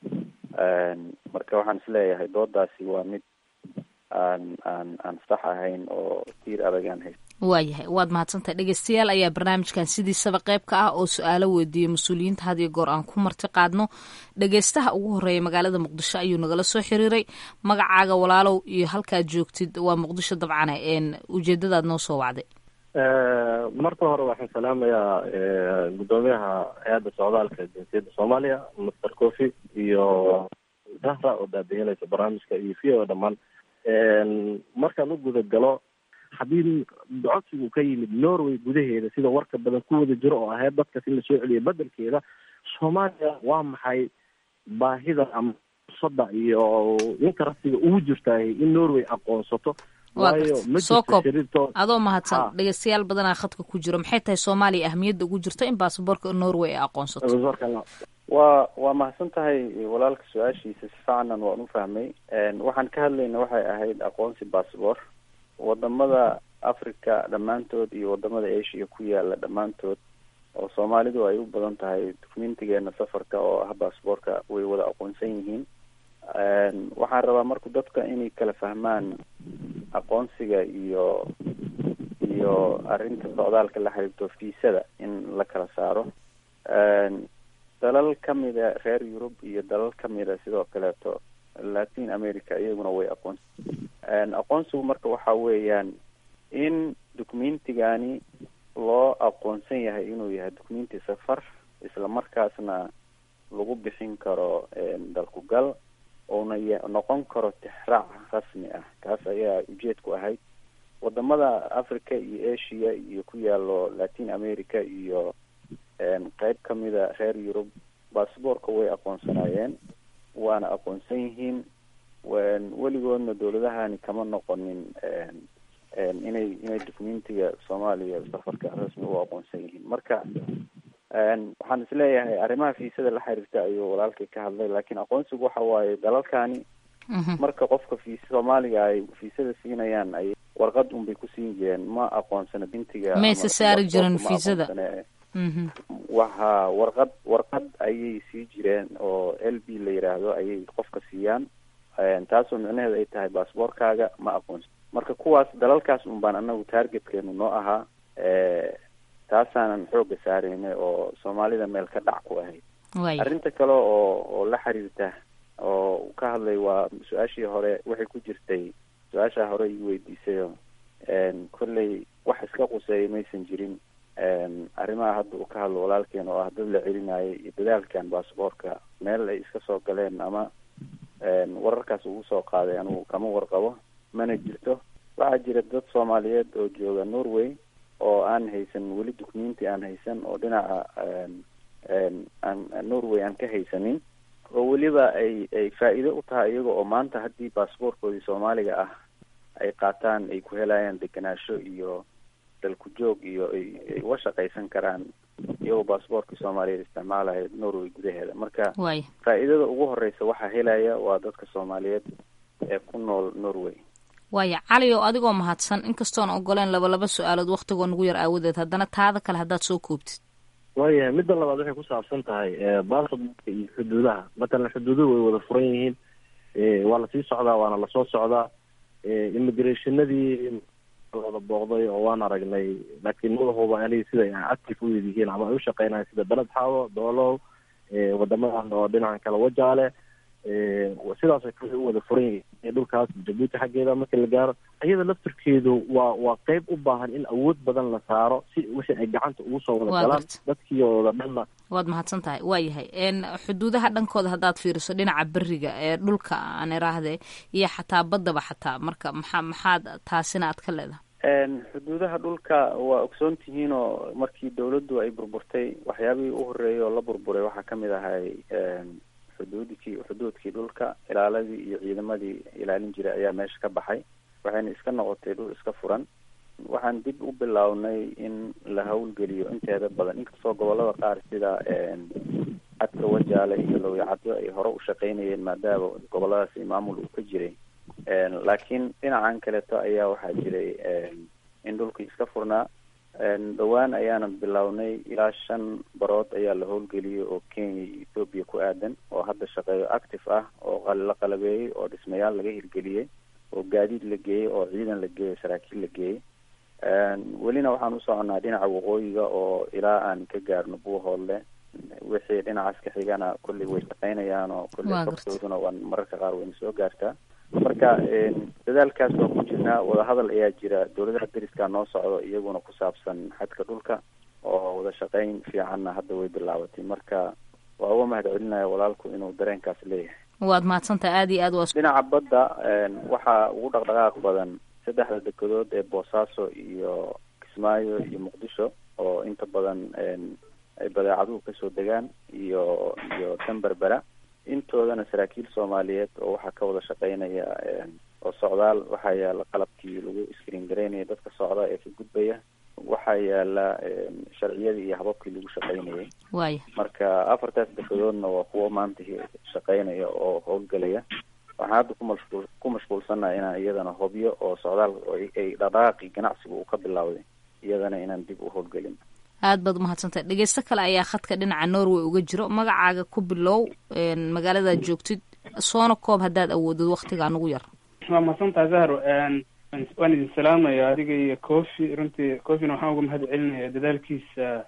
marka waxaan isleeyahay doodaasi waa mid aan aan aan sax ahayn oo tiir adagaan hayst waayahay waad mahadsantahay dhegeystayaal ayaa barnaamijkan sidiisaba qayb ka ah oo su-aalo weydiiyey mas-uuliyiinta had iyo goor aan ku marti qaadno dhegeystaha ugu horeeya magaalada muqdisho ayuu nagala soo xiriiray magacaaga walaalow iyo halkaad joogtid waa muqdisho dabcane ujeedadaad noo soo wacday marka hore waxaan salaamayaa guddoomiyaha hay-adda socdaalka jinsiyadda soomaaliya master cofi iyo zahra oo baabiinaysa barnaamijka iyo v o dhammaan markaan u guda galo haddii codsigu ka yimid norway gudaheeda sida warka badan ku wada jiro oo ahayd dadkas in lasoo celiyo bedelkeeda soomaaliya waa maxay baahida ama fursada iyo interestiga ugu jirtaay in norway aqoonsato waayo ma soo jirto koob xiriirtood adoo mahadsan Ha. dhegeystayaal badanaa khadka ku jiro maxay tahay soomaaliya ahmiyadda ugu jirta in baasaboorka norway ay aqoonsato warka waa waa mahadsan tahay walaalka su-aashiisa si ficanan waan u fahmay waxaan ka hadlayna waxay ahayd aqoonsi bassabor wadamada africa dhammaantood iyo wadamada asia ku yaala dhammaantood oo soomaalidu ay u badan tahay documentigeena safarka oo ah bassborka way wada aqoonsan yihiin waxaan rabaa marku dadka inay kala fahmaan aqoonsiga iyo iyo arrinta socdaalka la xiriirto fiisada in la kala saaro dalal kamida reer yurub iyo dalal kamida sidoo kaleeto latin america iyaguna way aqoonsi aqoonsigu marka waxa weeyaan in documentigani loo aqoonsan yahay inuu yahay documenti safar isla markaasna lagu bixin karo dalku gal oona noqon karo tixraac rasmi ah kaas ayaa ujeedku ahayd wadamada africa iyo asia iyo ku yaalo latin america iyo qeyb kamida reer yurub bassbortka way aqoonsanaayeen waana aqoonsan yihiin weligoodna dawladahani kama noqonin inay inay documentiga soomaaliya safarka rasmi u aqoonsan yihiin marka waxaan isleeyahay arrimaha fiisada la xiriirta ayuu walaalkay ka hadlay laakiin aqoonsigu waxa waaye dalalkani marka qofka fiisa soomaaliga ay fiisada siinayaan ay warqad unbay ku siin jireen ma aqoonsana bintiga mayse saari jirin fiisada waha warqad warqad ayay sii jireen oo l b la yiraahdo ayay qofka siiyaan taasoo micnaheedu ay tahay bassbortkaaga ma aqoonsan marka kuwaas dalalkaas un baan anagu targetkeenu noo ahaa taasaanan xooga saaraynay oo soomaalida meel ka dhac ku ahayd arrinta kale oo oo la xiriirta oo ka hadlay waa su-aashii hore waxay ku jirtay su-aashaa hore ii weydiisayo kolley wax iska quseeya maysan jirin arrimaha hadda uu ka hadlo walaalkeen oo ah dad la celinayay iyo dadaalkan bassbortka meel ay iska soo galeen ama wararkaas ugu soo qaaday anigu kama warqabo mana jirto waxaa jira dad soomaaliyeed oo jooga norway oo aan haysan weli documenti aan haysan oo dhinaca aan norway aan ka haysanin oo weliba ay ay faa-iido u tahay iyaga oo maanta haddii bassbortkoodii soomaaliga ah ay qaataan ay ku helayaan degenaansho iyo dalku joog iyo ay ay uga shaqaysan karaan iyagoo bassbortkii soomaaliyeed isticmaalaya norway gudaheeda marka faa-iidada ugu horeysa waxaa helaya waa dadka soomaaliyeed ee ku nool norway waaya cali oo adigoo mahadsan inkastoon ogoleen laba laba su-aalood waktigoo nagu yar aawadeed haddana taada kale haddaad soo koobtid waayahay midda labaad waxay ku saabsan tahay bassbortka iyo xuduudaha matalan xuduuduhu way wada furan yihiin waa lasii socdaa waana lasoo socdaa immigrationadii wada booqday oo waan aragnay laakiin madaxuba anigi siday active u yihiin ama ay u shaqeynayan sida beled xaawo doolow wadamadan oo dhinacan kale wajaale sidaasay kale u wada furan yihiin dhulkaas jabuuti xaggeeda marka la gaaro iyada laftirkeedu waa waa qeyb u baahan in awood badan la saaro si wixii ay gacanta ugu soo wada galaan dadkii wada dhanna waad mahadsan tahay waa yahay xuduudaha dhankooda haddaad fiiriso dhinaca beriga ee dhulka aan iraahde iyo xataa baddaba xataa marka maxaa maxaad taasina aad ka leedahay xuduudaha dhulka waa ogsoon tihiin oo markii dawladdu ay burburtay waxyaabihii u horreeyay oo la burburay waxaa kamid ahay xuduudkii xuduudkii dhulka ilaaladii iyo ciidamadii ilaalin jiray ayaa meesha ka baxay waxayna iska noqotay dhul iska furan waxaan dib u bilownay in la hawlgeliyo inteeda badan inkastoo gobolada qaar sida cadka wajaale iyo lowyacaddo ay hore u shaqeynayeen maadaama goboladaasi maamul uu ka jiray laakiin dhinacan kaleeto ayaa waxaa jiray in dhulkii iska furnaa dhowaan ayaana bilownay ilaa shan barood ayaa la howlgeliyay oo kenya iyo ethoobiya ku aadan oo hadda shaqeeyo active ah oo la qalabeeyey oo dhismayaal laga hirgeliyey oo gaadiid la geeyey oo ciidan la geeyey saraakiil la geeyey welina waxaan u soconaa dhinaca waqooyiga oo ilaa aan ka gaarno buuhoodle wixii dhinacaas ka xigana kolley way shaqeynayaan oo kolley kortooduna waan mararka qaar wayna soo gaartaa marka dadaalkaas waa ku jirnaa wadahadal ayaa jira dawladaha deriskaa noo socdo iyaguna ku saabsan xadka dhulka oo wada shaqeyn fiicanna hadda way bilaabatay marka waa uga mahad celinaya walaalku inuu dareenkaas leeyahay waad mahadsantaha aada iyo aad waa dhinaca badda waxaa ugu dhaqdhaqaaq badan saddexda dekedood ee boosaaso iyo kismaayo iyo muqdisho oo inta badan ay badeecaduhu kasoo degaan iyo iyo tanberbera intoodana saraakiil soomaaliyeed oo waxaa ka wada shaqeynaya oo socdaal waxaa yaala qalabkii lagu screen garaynaya dadka socda ee ka gudbaya waxaa yaala sharciyadii iyo hababkii lagu shaqaynayay waaya marka afartaas dekedoodna waa kuwo maanta shaqaynaya oo howlgelaya waxaan hadda ku mashquul ku mashquulsannaha inaan iyadana hobyo oo socdaal ay dhaqaaqi ganacsiga uu ka bilowday iyadana inaan dib u howlgelin aad baad umahadsantahay dhegeysto kale ayaa khadka dhinaca norway uga jiro magacaaga ku bilow magaaladaad joogtid soona koob haddaad awoodid waktigaa nugu yar waa mahadsantahay zahro waan idin salaamaya adiga iyo cofi runtii cofina waxaan uga mahad celinaya dadaalkiisa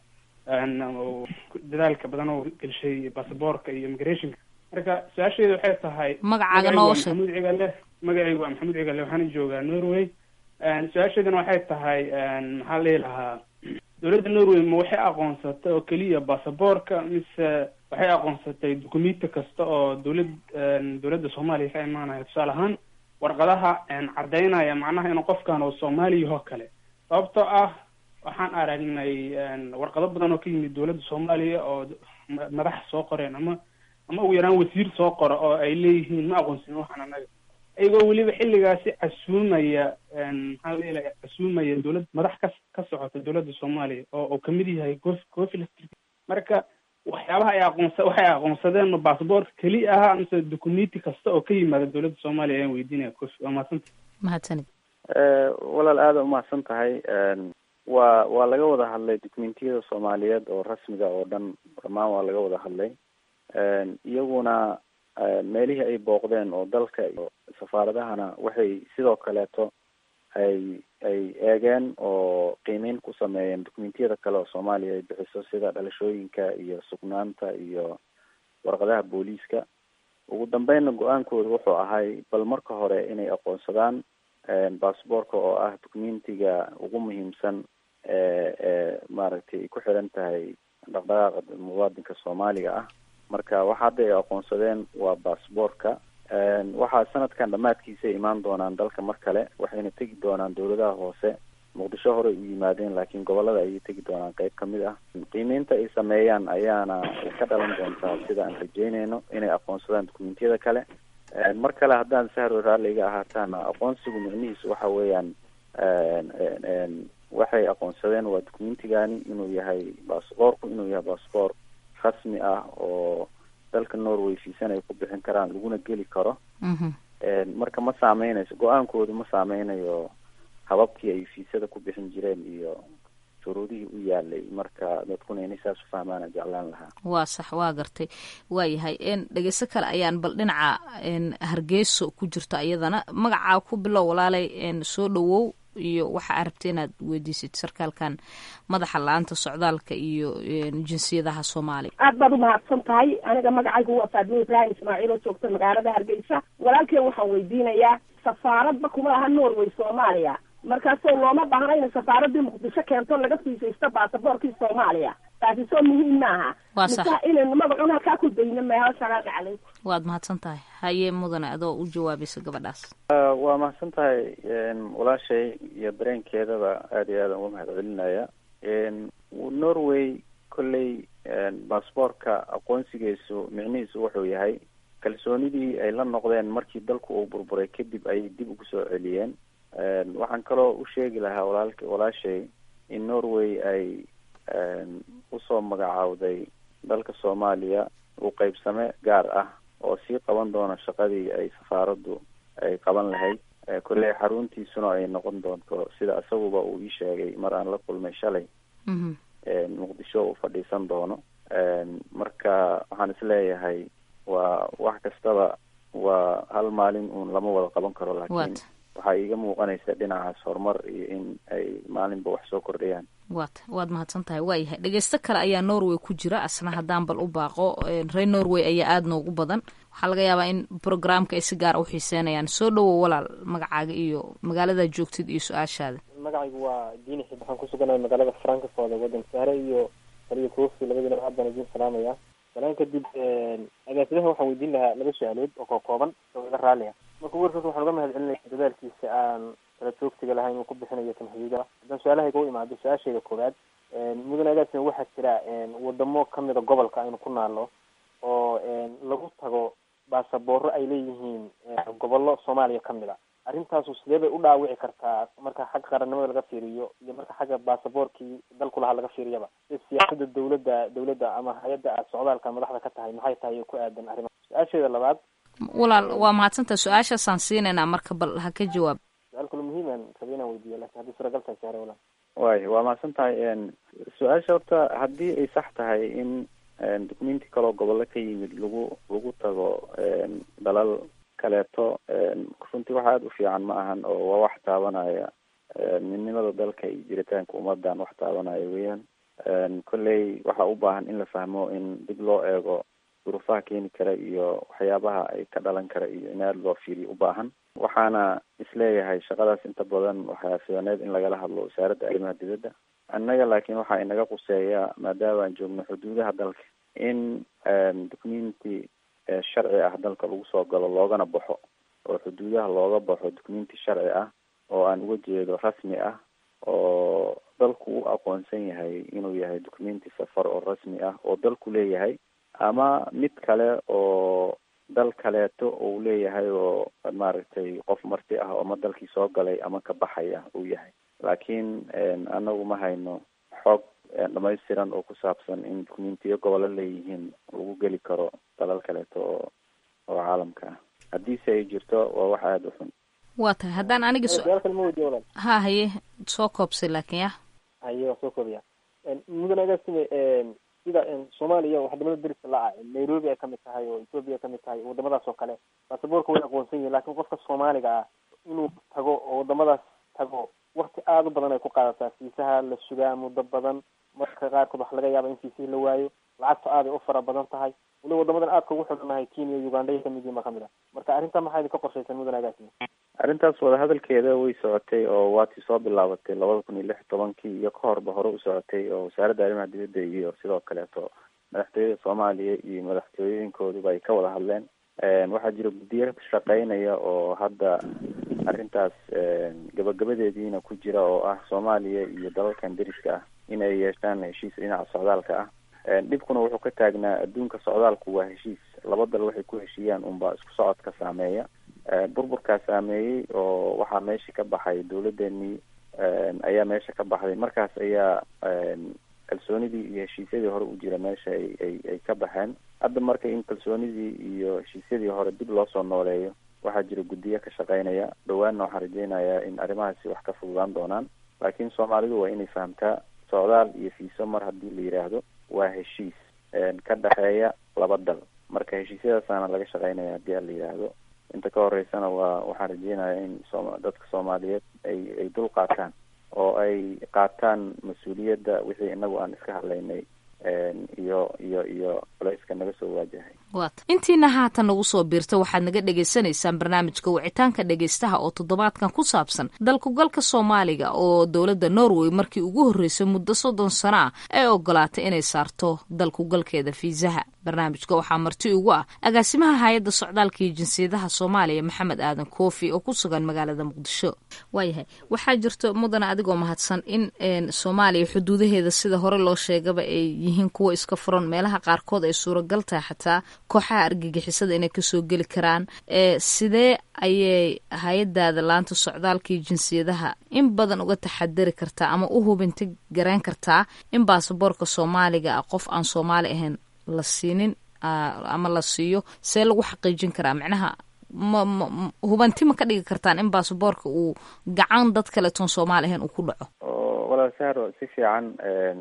dadaalka badan oo gelshay basaboorka iyo immigrationka marka su-aasheedu waxay tahay magacaaga noo sheeg maxamuud cigale magacaygu waa maxamuud cigale waxaana joogaa norway su-aasheeduna waxay tahay maxaa la lahaa dowladda norway ma waxay aqoonsatay oo keliya basaboorka mise waxay aqoonsatay dukumenti kasta oo dowlad dowladda soomaaliya ka imaanaya tusaale ahaan warqadaha caddaynaya macnaha inuu qofkan oo soomaaliya oo kale sababtoo ah waxaan aragnay warqado badan oo ka yimid dowladda soomaaliya oo madax soo qoreen ama ama ugu yaraan wasiir soo qora oo ay leeyihiin ma aqoonsin waxaan anaga iyagoo weliba xilligaasi casuumaya maxaa leelahay casuumaya dowlad madax ka ka socota dowladda soomaaliya oo uu kamid yahay cof cofi marka waxyaabaha ay aqoonsa waxay aqoonsadeen ma basaboorka keli aha mise documenti kasta oo ka yimaada dowladda soomaaliya ayaan weydiinaya cofi waa mahadsanta mahadsanid walaal aada umahadsan tahay waa waa laga wada hadlay documentiyada soomaaliyeed oo rasmiga oo dhan dhammaan waa laga wada hadlay iyaguna meelihii ay booqdeen oo dalka iyo safaaradahana waxay sidoo kaleeto ay ay eegeen oo qiimeyn ku sameeyeen documentiyada kale oo soomaaliya ay bixiso sida dhalashooyinka iyo sugnaanta iyo warqadaha booliiska ugu dambeynna go-aankooda wuxuu ahay bal marka hore inay aqoonsadaan basaboorka oo ah documentiga ugu muhiimsan ee ee maaragtay ay ku xiran tahay dhaqdhaqaaqa muwaadinka soomaaliga ah marka waxa hadda ay aqoonsadeen waa basaboorka waxaa sanadkan dhammaadkiisa imaan doonaan dalka mar kale waxayna tegi doonaan dowladaha hoose muqdisho horey u yimaadeen laakiin gobolada ayay tegi doonaan qeyb kamid ah qiimeynta ay sameeyaan ayaana ka dhalan doontaa sida aan rajeyneyno inay aqoonsadaan dokumentiyada kale mar kale haddaan sahro raalliga ahaataana aqoonsigu micnihiisu waxa weeyaan waxay aqoonsadeen waa documentigani inuu yahay basaboorku inuu yahay basaboor rasmi ah oo dalka norway fiisan ay ku bixin karaan laguna geli karo marka ma saameynayso go-aankoodu ma saameynayo hababkii ay fiisada ku bixin jireen iyo shuruudihii u yaalay marka dadkuna inay saas u fahmaan aan jeclaan lahaa waa sax waa gartay waa yahay dhegeyso kale ayaan bal dhinaca hargeyso ku jirto iyadana magacaa ku bilow walaalay soo dhawow iyo waxa aad rabta inaad weydiisid sarkaalkan madaxa la-aanta socdaalka iyo jinsiyadaha soomaaliya aad baad umahadsan tahay aniga magacaygu waa faadimo ibraahim ismaaciil oo joogta magaalada hargeysa walaalkeen waxaan weydiinayaa safaaradba kuma laha norway soomaaliya markaasoo looma baahna inay safaaradii muqdisho keento laga fiisaysto baasaboorkii soomaaliya taasi soo muhiim maaha waa sax mise inaynu magacun halkaa ku dayno meeho salaamu calaykum waad mahadsan tahay haye mudane adoo u jawaabaysa gabadhaas waa mahadsan tahay walaashay iyo dareenkeedaba aada iyo aada uga mahad celinaya norway kolley basaboorka aqoonsigiisu micnihiisu wuxuu yahay kalsoonidii ay la noqdeen markii dalku uu burburay kadib ayay dib ugu soo celiyeen waxaan kaloo u sheegi lahaa walaalk walaashay in norway ay usoo magacaawday dalka soomaaliya uu qeybsame gaar ah oo sii qaban doona shaqadii ay safaaraddu ay qaban lahayd kolley xaruntiisuna ay noqon doonto sida isaguba uu ii sheegay mar aan la kulmay shalay muqdisho uu fadhiisan doono marka waxaan isleeyahay waa wax kastaba waa hal maalin uun lama wada qaban karo laakiin waxaa iiga muuqanaysa dhinacaas horumar iyo in ay maalinba wax soo kordhayaan waat waad mahadsan tahay waa yahay dhegeysto kale ayaa norway ku jira asna haddaan bal u baaqo reer norway ayaa aada noogu badan waxaa laga yaabaa in programka ay si gaara u xiiseynayaan soo dhowow walaal magacaaga iyo magaalada joogtid iyo su-aashaada magacaygu waa diini xib waxaan kusuganay magaalada frankfort wadanka sahre iyo aliyo kofi labadiina aad baan idin salaamaya salaan kadib agaasimaha waxaan weydiin lahaa laba su-aalood oo koo kooban oo iga raalliya marka warkaas waxaan uga mahad celinaya dadaalkiisa aan kala joogtiga lahayn uu ku bixinayo tamxiida haddaan su-aalahayga u imaado su-aashayda koowaad mudane agaasima waxaa jira wadamo kamida gobolka aynu ku naalno oo lagu tago baasabooro ay leeyihiin gobollo soomaaliya kamid a arrintaasu sidee bay u dhaawici kartaa marka xagga qarannimada laga fiiriyo iyo marka xagga baasaboorkii dalku lahaa laga fiiriyaba si siyaasada dawladda dawladda ama hay-adda aad socdaalka madaxda ka tahay maxay tahay ku aadan arrimaha su-aasheeda labaad walaal waa mahadsantaha su-aashaasaan siinaynaa marka bal ha ka jawaab su-aal kale muhiiman rabi inaan weydiiyo lakin haddii suuragal tahay saare walaal way waa mahadsan tahay su-aasha horta haddii ay sax tahay in documenti kaloo gobollo ka yimid lagu lagu tago dalal kaleeto runtii wax aada u fiican ma ahan oo waa wax taabanaya midnimada dalka iyo jiritaanka ummadan wax taabanaya weeyaan kolley waxaa u baahan in la fahmo in dib loo eego duruufaha keeni kara iyo waxyaabaha ay ka dhalan kara iyo in aada loo fiiriyo u baahan waxaana isleeyahay shaqadaas inta badan waxaa fidaneed in lagala hadlo wasaaradda arrimaha dibadda annaga laakiin waxaa inaga quseeya maadaama aan joogno xuduudaha dalka in documenti sharci ah dalka lagu soo galo loogana baxo oo xuduudaha looga baxo documenti sharci ah oo aan uga jeedo rasmi ah oo dalku u aqoonsan yahay inuu yahay documenti safar oo rasmi ah oo dalku leeyahay ama mid kale oo dal kaleeto uu leeyahay oo maaragtay qof marti ah oo ma dalkii soo galay ama ka baxaya uu yahay laakiin anagu ma hayno xoog dhamaystiran oo ku saabsan in documentiyo gobollo leeyihiin lagu geli karo dalal kaleeto oo oo caalamka ah haddiise ay jirto waa wax aada u xun waa tahay haddaan aniga su-aal kale ma weydiiyo walaal ha haye soo koobsay laakiin ya haye waa soo koobiya mudan agaasime sida soomaaliya wadamada deriska la ah nairobi ay kamid tahay oo ethoopia ay kamid tahay wadamadaas oo kale baasaboorka way aqoonsan yihin lakin qofka soomaaliga ah inuu tago oo wadamadaas tago wakti aada u badan ay ku qaadataa fiisaha la sugaa muddo badan marka qaarkood waxa laga yaaba in fiisihii la waayo lacagta aaday u fara badan tahay waliba wadamadan aadka ugu xidhannahay kenya uganda ay kamid yihin ba kamid ah marka arrinta maxaa idinka qorshaysan mudan agaasime arrintaas wadahadalkeeda way socotay oo waatii soo bilaabatay labada kun iyo lix tobankii iyo ka horba hore u socotay oo wasaaradda arrimaha dibadda iyo sidoo kaleeto madaxtooyada soomaaliya iyo madaxtooyooyinkooduba ay ka wada hadleen waxaa jira guddiyo shaqeynaya oo hadda arrintaas gabagabadeediina ku jira oo ah soomaaliya iyo dalalkan deriska ah in ay yeeshaan heshiis dhinaca socdaalka ah dhibkuna wuxuu ka taagnaa adduunka socdaalku waa heshiis laba dal waxay ku heshiiyaan unbaa isku socodka saameeya burburkaa saameeyey oo waxaa meesha ka baxay dawladeenii ayaa meesha ka baxday markaas ayaa kalsoonidii iyo heshiisyadii hore u jira meesha ay ay ay ka baxeen hadda marka in kalsoonidii iyo heshiisyadii hore dib loo soo nooleeyo waxaa jira guddiyo ka shaqeynaya dhawaanna waxaan rajeynayaa in arrimahaasi wax ka fududaan doonaan laakiin soomaalidu waa inay fahamtaa socdaal iyo fiiso mar haddii la yidhaahdo waa heshiis ka dhexeeya laba dal marka heshiisyadaasaana laga shaqeynaya haddii a la yidhaahdo inta ka horeysana waa waxaan rajeynayaa in sooma dadka soomaaliyeed ay ay dul qaataan oo ay qaataan mas-uuliyadda wixii inagu aan iska hadlaynay iyo iyo iyo culayska naga soo waajahay waata intiina haatan nagu soo biirta waxaad naga dhagaysanaysaan barnaamijka wicitaanka dhegaystaha oo toddobaadkan ku saabsan dalkugalka soomaaliga oo dowladda norway markii ugu horreysay muddo soddon sano ah ay ogolaatay inay saarto dalkugalkeeda fiisaha barnaamijka waxaa marti ugu ah agaasimaha hay-adda socdaalka iyo jinsiyadaha soomaaliya maxamed aadan koofi oo ku sugan magaalada muqdisho waayahay waxaa jirto mudana adigoo mahadsan in soomaaliya xuduudaheeda sida hore loo sheegaba ay yihiin kuwa iska furan meelaha qaarkood ay suuragal tahay xataa kooxaha argagixisada inay kasoo geli karaan sidee ayay hay-adaada laanta socdaalka iyo jinsiyadaha in badan uga taxadari kartaa ama u hubinta gareen kartaa in baasaboorka soomaaliga ah qof aan soomaali ahayn la siinin ama la siiyo see lagu xaqiijin karaa macnaha ma ma hubanti ma ka dhigi kartaan in baasaboorka uu gacan dad kaleetoon soomaali ahayn uu ku dhaco walaal sahro si fiican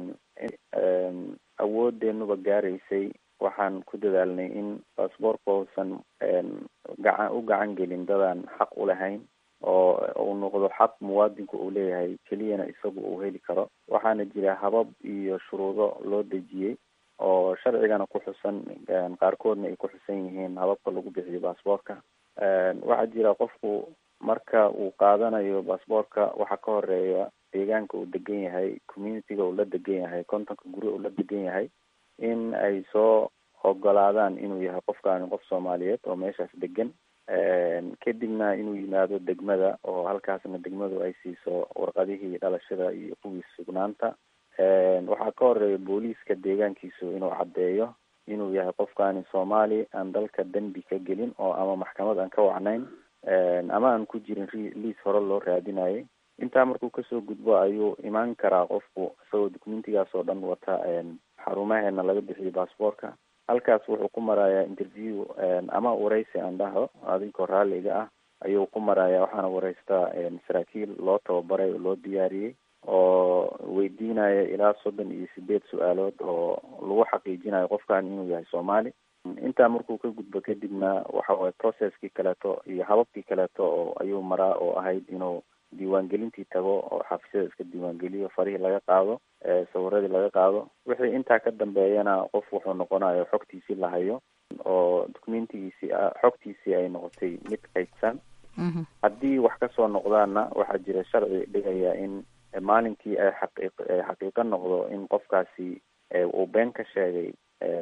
awoodeenuba gaaraysay waxaan ku dadaalnay in baasboorka uusan gacan u gacan gelin dadaan xaq u lahayn oo uu noqdo xaq muwaadinku uu leeyahay keliyana isagu uu heli karo waxaana jira habab iyo shuruudo loo dejiyey oo sharcigana ku xusan qaarkoodna ay ku xusan yihiin hababka lagu bixiyo baasboorka waxaa jira qofku marka uu qaadanayo baasboorka waxaa ka horeeya deegaanka uu degan yahay communityga uu la degan yahay kontonka guri uu la degan yahay in ay soo ogolaadaan inuu yahay qofkaani qof soomaaliyeed oo meeshaas degan kadibna inuu yimaado degmada oo halkaasna degmadu ay siiso warqadihii dhalashada iyo kuwii sugnaanta waxaa ka horeeya booliiska deegaankiisu inuu caddeeyo inuu yahay qofkaani soomaali aan dalka dembi ka gelin oo ama maxkamad aan ka wacnayn ama aan ku jirin liis hore loo raadinayay intaa markuu kasoo gudbo ayuu imaan karaa qofku isagoo documentigaas oo dhan wata xarumaheena laga bixiyo baasboorka halkaas wuxuu ku marayaa interview ama wareysi aan dhaho adinkoo raalliga ah ayuu ku marayaa waxaana wareystaa saraakiil loo tababaray oo loo diyaariyey oo weydiinaya ilaa soddon iyo sideed su-aalood oo lagu xaqiijinayo qofkan inuu yahay soomaali intaa markuu ka gudbo kadibna waxa waye processkii kaleeto iyo hababkii kaleeto oo ayuu maraa oo ahayd inuu diiwaangelintii tago oo xafisyada iska diiwaangeliyo farihii laga qaado sawiradii laga qaado wixii intaa ka dambeeyana qof wuxuu noqonayo xogtiisii la hayo oo documentigiisii xogtiisii ay noqotay mid kaydsan haddii wax kasoo noqdaana waxaa jira sharci dhigaya in maalinkii ay xaqiiq xaqiiqo noqdo in qofkaasi uu been ka sheegay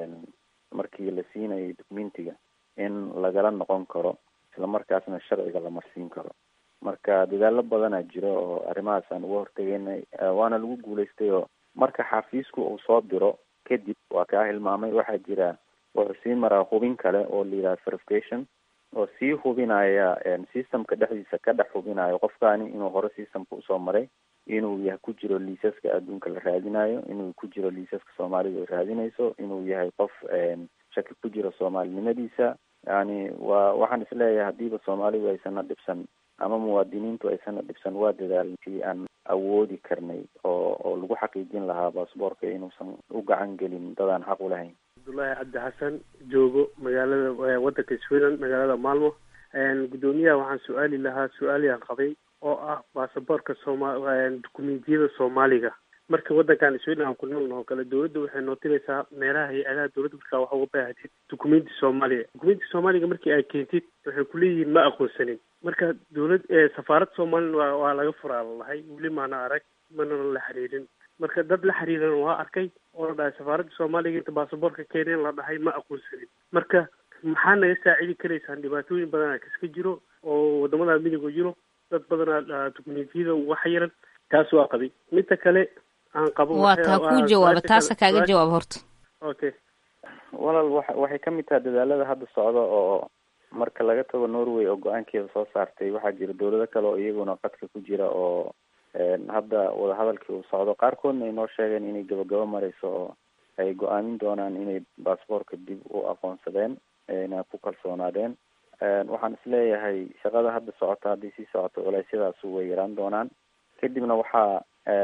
markii la siinayay documentiga in lagala noqon karo isla markaasna sharciga la marsiin karo marka dadaalo badanaa jiro oo arrimahaas aan uga hortegeynay waana lagu guulaystay oo marka xafiisku uu soo diro kadib waa kaa hilmaamay waxaa jira wuxuu sii maraa hubin kale oo la yidhaha verification oo sii hubinaya systemka dhexdiisa ka dhex hubinayo qofkaani inuu hore systemka usoo maray inuu yahay ku jiro liisaska adduunka la raadinayo inuu ku jiro liisaska soomaalida ay raadinayso inuu yahay qof shaki ku jiro soomaalinimadiisa yani waa waxaan isleeyahay hadiiba soomaalidu aysana dhibsan ama muwaadiniintu aysana dhibsan waa dadaalkii aan awoodi karnay oo oo lagu xaqiijin lahaa baasboorka inuusan u gacan gelin dadaan xaq u lahayn cabdullaahi cabdi xasan joogo magaalada waddanka sweden magaalada maalmo guddoomiyaha waxaan su-aali lahaa su-aaliyaan qabay oo ah baasaboorka sooma dukumentiyada soomaaliga marka waddankan sweden aan ku noolna oo kale dawladda waxay nootinaysaa meelaha hay-adaha dawladda markaa waxa uga baahatid dukumenti soomaaliya dukumenti soomaaliga markii ay keentid waxay kuleeyihiin ma aqoonsanin marka dawlad safaarad soomalilan waa waa laga furaa lalahay weli maana arag mana la xiriirin marka dad la xiriiran waa arkay oo la dhahay safaaradda soomaaliga inta baasaboorka keeneen la dhahay ma aqoonsanin marka maxaa naga saacidi karaysaan dhibaatooyin badanaa kaska jiro oo wadamada midiga jiro dad badanaa dukumentiyada uga xayiran taas waa qabay midda kale aan qabo waa taa kuu jawaaba taasa kaaga jawaab horta okay walaal wa waxay kamid tahay dadaalada hadda socda oo marka laga tago norway oo go-aankeeda soo saartay waxaa jira dawlado kale oo iyaguna qadka ku jira oo hadda wadahadalkii uu socdo qaarkoodna ay noo sheegeen inay gabagabo mareyso oo ay go-aamin doonaan inay baasboorka dib u aqoonsadeen na ku kalsoonaadeen waxaan isleeyahay shaqada hadda socota haddii sii socoto culeysyadaas way yaraan doonaan kadibna waxaa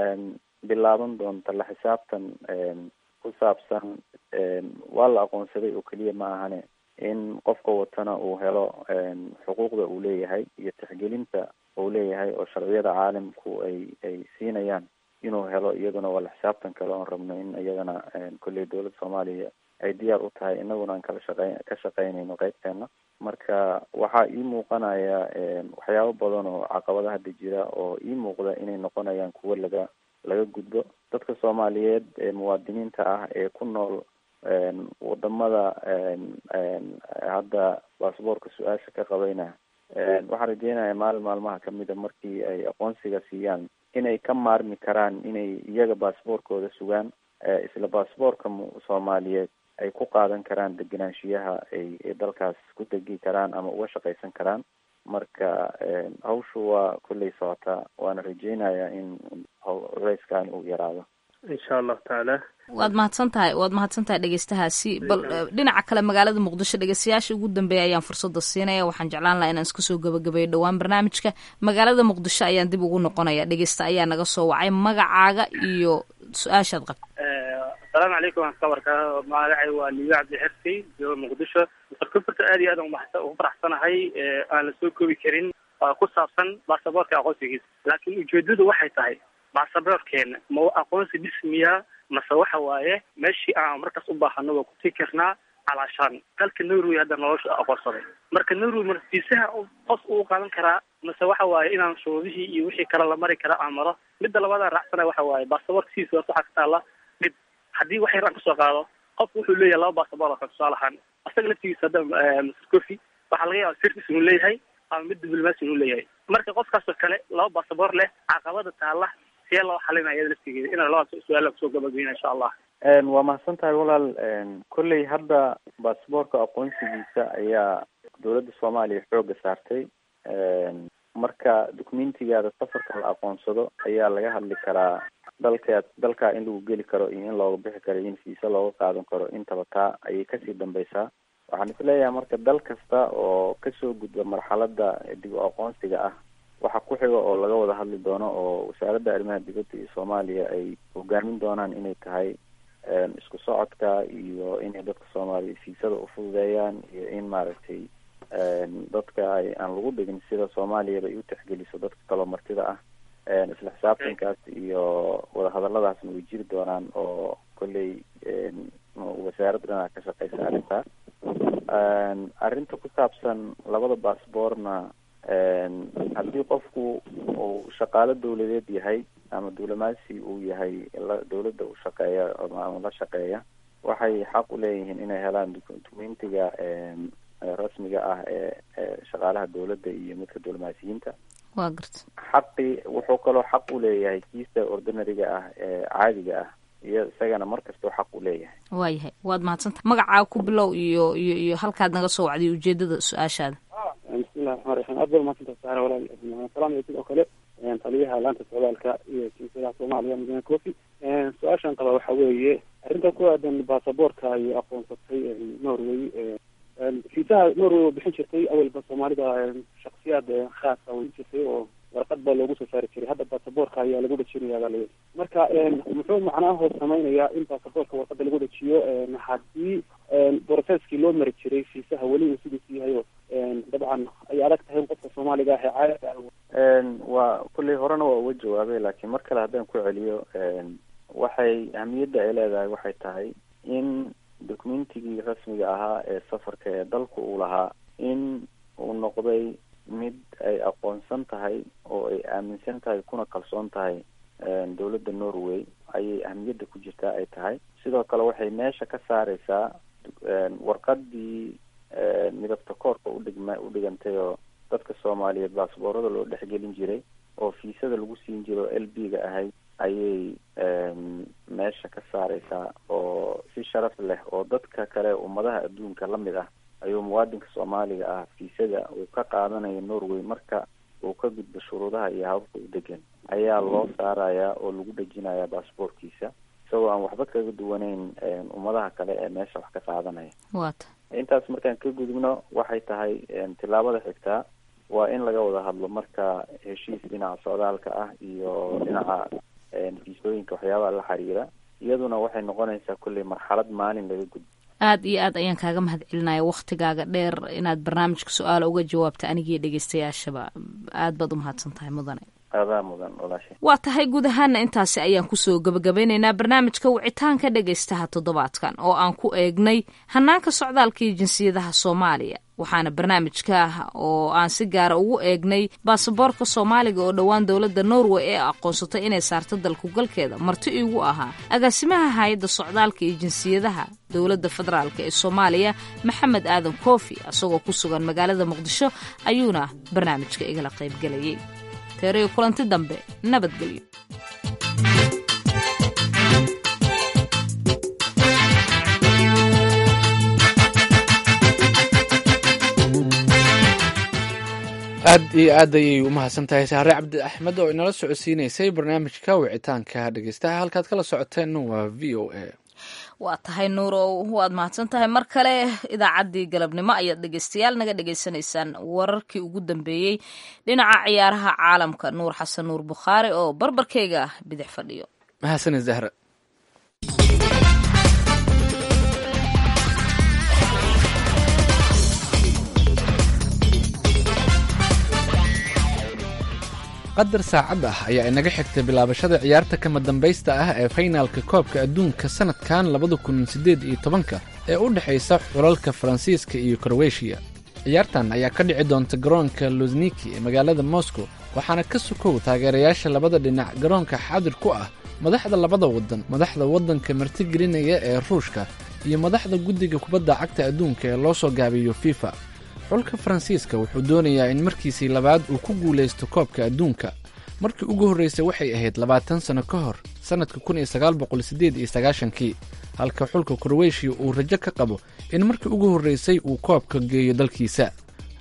bilaaban doonta la xisaabtan ku saabsan waa la aqoonsaday oo keliya ma ahane in qofka watana uu helo xuquuqda uu leeyahay iyo tixgelinta uu leeyahay oo sharciyada caalamku ay ay siinayaan inuu helo iyaduna waa la xisaabtan kale oon rabno in iyadana kolley dawladda soomaaliya ay diyaar u tahay inaguna aan kala shaqey ka shaqeynayno qeybteena marka waxaa ii muuqanaya waxyaabo badan oo caqabada hadda jira oo ii muuqda inay noqonayaan kuwo laga laga gudbo dadka soomaaliyeed ee muwaadiniinta ah ee ku nool wadamada hadda baasboorka su-aasha ka qabayna waxaan rajeynayaa maalin maalmaha kamida markii ay aqoonsiga siiyaan inay ka maarmi karaan inay iyaga baasboorkooda sugaan isla baasboorka soomaaliyeed ay ku qaadan karaan degenaanshiyaha ay dalkaas ku degi karaan ama uga shaqaysan karaan marka hawshu waa kolley socotaa waana rajeynayaa in culeyskan uu yaraado insha allahu tacaala waad mahadsan tahay waad mahadsan tahay dhegeystahaasi bal dhinaca kale magaalada muqdisho dhegeystayaasha ugu dambeeya ayaan fursada siinaya waxaan jeclaan lahaa inaan isku soo gabagabeeyo dhowaan barnaamijka magaalada muqdisho ayaan dib ugu noqonaya dhegeysta ayaa naga soo wacay magacaaga iyo su-aashaad qabta asalaamu calaykum waan ka warkaa magacay waa liiga cabdi xerkey jooga muqdisho sarkufurta aad iyo aad ugu faraxsanahay aan la soo koobi karin ku saabsan baasaboorka aqoonsigiisa laakiin ujeedadu waxay tahay baasaboorkeena ma aqoonsi dhismiya mase waxa waaye meeshii aan markaas u baahano waa kutii karnaa calaashaan dalka norway hadda nolosha aqoonsaday marka norway martiisaha qos uu qaadan karaa mase waxa waaye inaan shuruudihii iyo wixii kale la mari kara aan maro midda labaadaan raacsana waxa waaye baasaboorka sidiisa horta waxaa ka taala dhib haddii wax yar aan kasoo qaado qofku wuxuu leeyahay laba baasaboor oo kale tusaale ahaan asaga laftigiisa hadda mr coffy waxaa laga yaaba sirtis inuu leeyahay ama mid diblomaasi inuu leeyahay marka qofkaasoo kale laba baasaboor leh caqabada taala see loo xalinaya iyada laftigeeda inaan labada su-aala kusoo gabageyna insha allah waa mahadsan tahay walaal kolley hadda baasboorka aqoonsigiisa ayaa dawladda soomaaliya xooga saartay marka documentigaada safarka la aqoonsado ayaa laga hadli karaa dalka dalkaa in lagu geli karo iyo in looga bixi karo iyo in fiisa looga qaadan karo intaba taa ayay kasii dambeysaa waxaan isleeyahay marka dal kasta oo kasoo gudba marxalada dib u aqoonsiga ah waxa ku xiga oo laga wada hadli doono oo wasaaradda arrimaha dibadda iyo soomaaliya ay hogaamin doonaan inay tahay isku socodka iyo inay dadka soomaaliya fiisada ufududeeyaan iyo in maaragtay dadka ay aan lagu dhigin sida soomaaliyaba ay u tixgeliso dadka kaloo martida ah isla xisaabtankaas iyo wadahadaladaasna way jiri doonaan oo kolley wasaaradda dhinaca ka shaqeysa arrintaas arrinta ku saabsan labada baasboorna haddii qofku uu shaqaalo dawladeed yahay ama duulamaasi uu yahay dawladda u shaqeeya ama la shaqeeya waxay xaq u leeyihiin inay helaan documentiga rasmiga ah ee shaqaalaha dawladda iyo midka duulamaasiyiinta waa garta xaqi wuxuu kaloo xaq u leeyahay kiisa ordinariga ah ee caadiga ah iyo isagana mar kastoo xaq u leeyahay waayahay waad mahadsantaha magacaa ku bilow iyo iyo iyo halkaad naga soo wacday ujeedada su-aashaada bismillahi raxmaan raxiim aad baa mahadsantaha saare walaal salaam iyo sidoo kale taliyaha laanta socdaalka iyo jinsiyadaha soomaaliya mudane cofi su-aashan qaba waxa weeye arrinta ku aadan baasaboorka ay aqoonsatay norway fiisaha norway oo bixin jirtay awalba soomaalida shaksiyaad khaasa way jirtay oo warqad baa loogu soo saari jiray hadda baasaboorka ayaa lagu dhajinayaa baa layidhi marka muxuu macnaha samaynayaa in baasaboorka warqada lagu dhajiyo haddii brocesskii loo mari jiray fiisaha weli uu sidiisu yahay oo dabcan ay adag tahay in qofka soomaaliga ah ee caadiga waa kulley horena waa uga jawaabay laakiin mar kale haddaan ku celiyo waxay ahmiyadda ay leedahay waxay tahay in documentigii rasmiga ahaa ee safarka ee dalku uu lahaa in uu noqday mid ay aqoonsan tahay oo ay aaminsan tahay kuna kalsoon tahay dawladda norway ayay ahmiyadda ku jirtaa ay tahay sidoo kale waxay meesha ka saareysaa warqadii midabta koorka udhigma udhigantay oo dadka soomaaliyeed baasboorada loo dhexgelin jiray oo fiisada lagu siin jiray oo l b ga ahayd ayay meesha ka saareysaa oo si sharaf leh oo dadka kale ummadaha adduunka lamid ah ayuu muwaadinka soomaaliga ah fiisada uu ka qaadanayo norway marka uu ka gudbo shuruudaha iyo hababka u degan ayaa loo saarayaa oo lagu dhejinayaa baasboorkiisa isagoo aan waxba kaga duwaneyn ummadaha kale ee meesha wax ka qaadanaya wata intaas markaan ka gudubno waxay tahay tillaabada xigtaa waa in laga wada hadlo marka heshiis dhinaca socdaalka ah iyo dhinaca fiisooyinka waxyaabaha la xiriira iyaduna waxay noqonaysaa kulley marxalad maalin laga gudbo aad iyo aad ayaan kaaga mahad celinaya waktigaaga dheer inaad barnaamijka su-aala uga jawaabta anigii dhegeystayaashaba aad baad umahadsan tahay mudane adaa mudan walaashay waa tahay guud ahaana intaasi ayaan kusoo gabagabeyneynaa barnaamijka wicitaanka dhegaystaha toddobaadkan oo aan ku eegnay hanaanka socdaalka iyo jinsiyadaha soomaaliya waxaana barnaamijka oo aan si gaara ugu eegnay baasaboorka soomaaliga oo dhowaan dowladda norway ee aqoonsatay inay saarto dalkugalkeeda marti iigu ahaa agaasimaha hay-adda socdaalka iyo jinsiyadaha dowladda federaalk ee soomaaliya maxamed aadan koofi isagoo ku sugan magaalada muqdisho ayuuna barnaamijka igala qaybgelayay teerayo kulanti dambe nabadgelyo aad iyo aad ayay u mahadsan tahay saare cabdi axmed oo inala socodsiineysay barnaamijka wicitaanka dhegeystaha halkaad kala socoteen waa v o a waa tahay nuurow waad mahadsan tahay mar kale idaacaddii galabnimo ayaad dhegeystayaal naga dhegeysanaysaan wararkii ugu dambeeyey dhinaca ciyaaraha caalamka nuur xasan nuur bukhaari oo barbarkeyga bidix fadhiyo mahadsanid zahra qadar saacad ah ayaa inaga xigtay bilaabashada ciyaarta kama dambaysta ah ee faynaalka koobka adduunka sanadkan labada kun siddeed iyo tobanka ee u dhexaysa xulalka faransiiska iyo kroweshiya ciyaartan ayaa ka dhici doonta garoonka luzniki ee magaalada moscow waxaana ka sukow taageerayaasha labada dhinac garoonka xaadir ku ah madaxda labada waddan madaxda waddanka martigelinaya ee ruushka iyo madaxda guddiga kubadda cagta adduunka ee loo soo gaabiyo fifa xulka faransiiska wuxuu doonayaa in markiisii labaad uu ku guulaysto koobka adduunka markii ugu horraysay waxay ahayd labaatan sanno ka hor sannadka kun iyo sagaal boqol siddeed iyo sagaashankii halka xulka kroweshiya uu rajo ka qabo in markii ugu horraysay uu koobka geeyo dalkiisa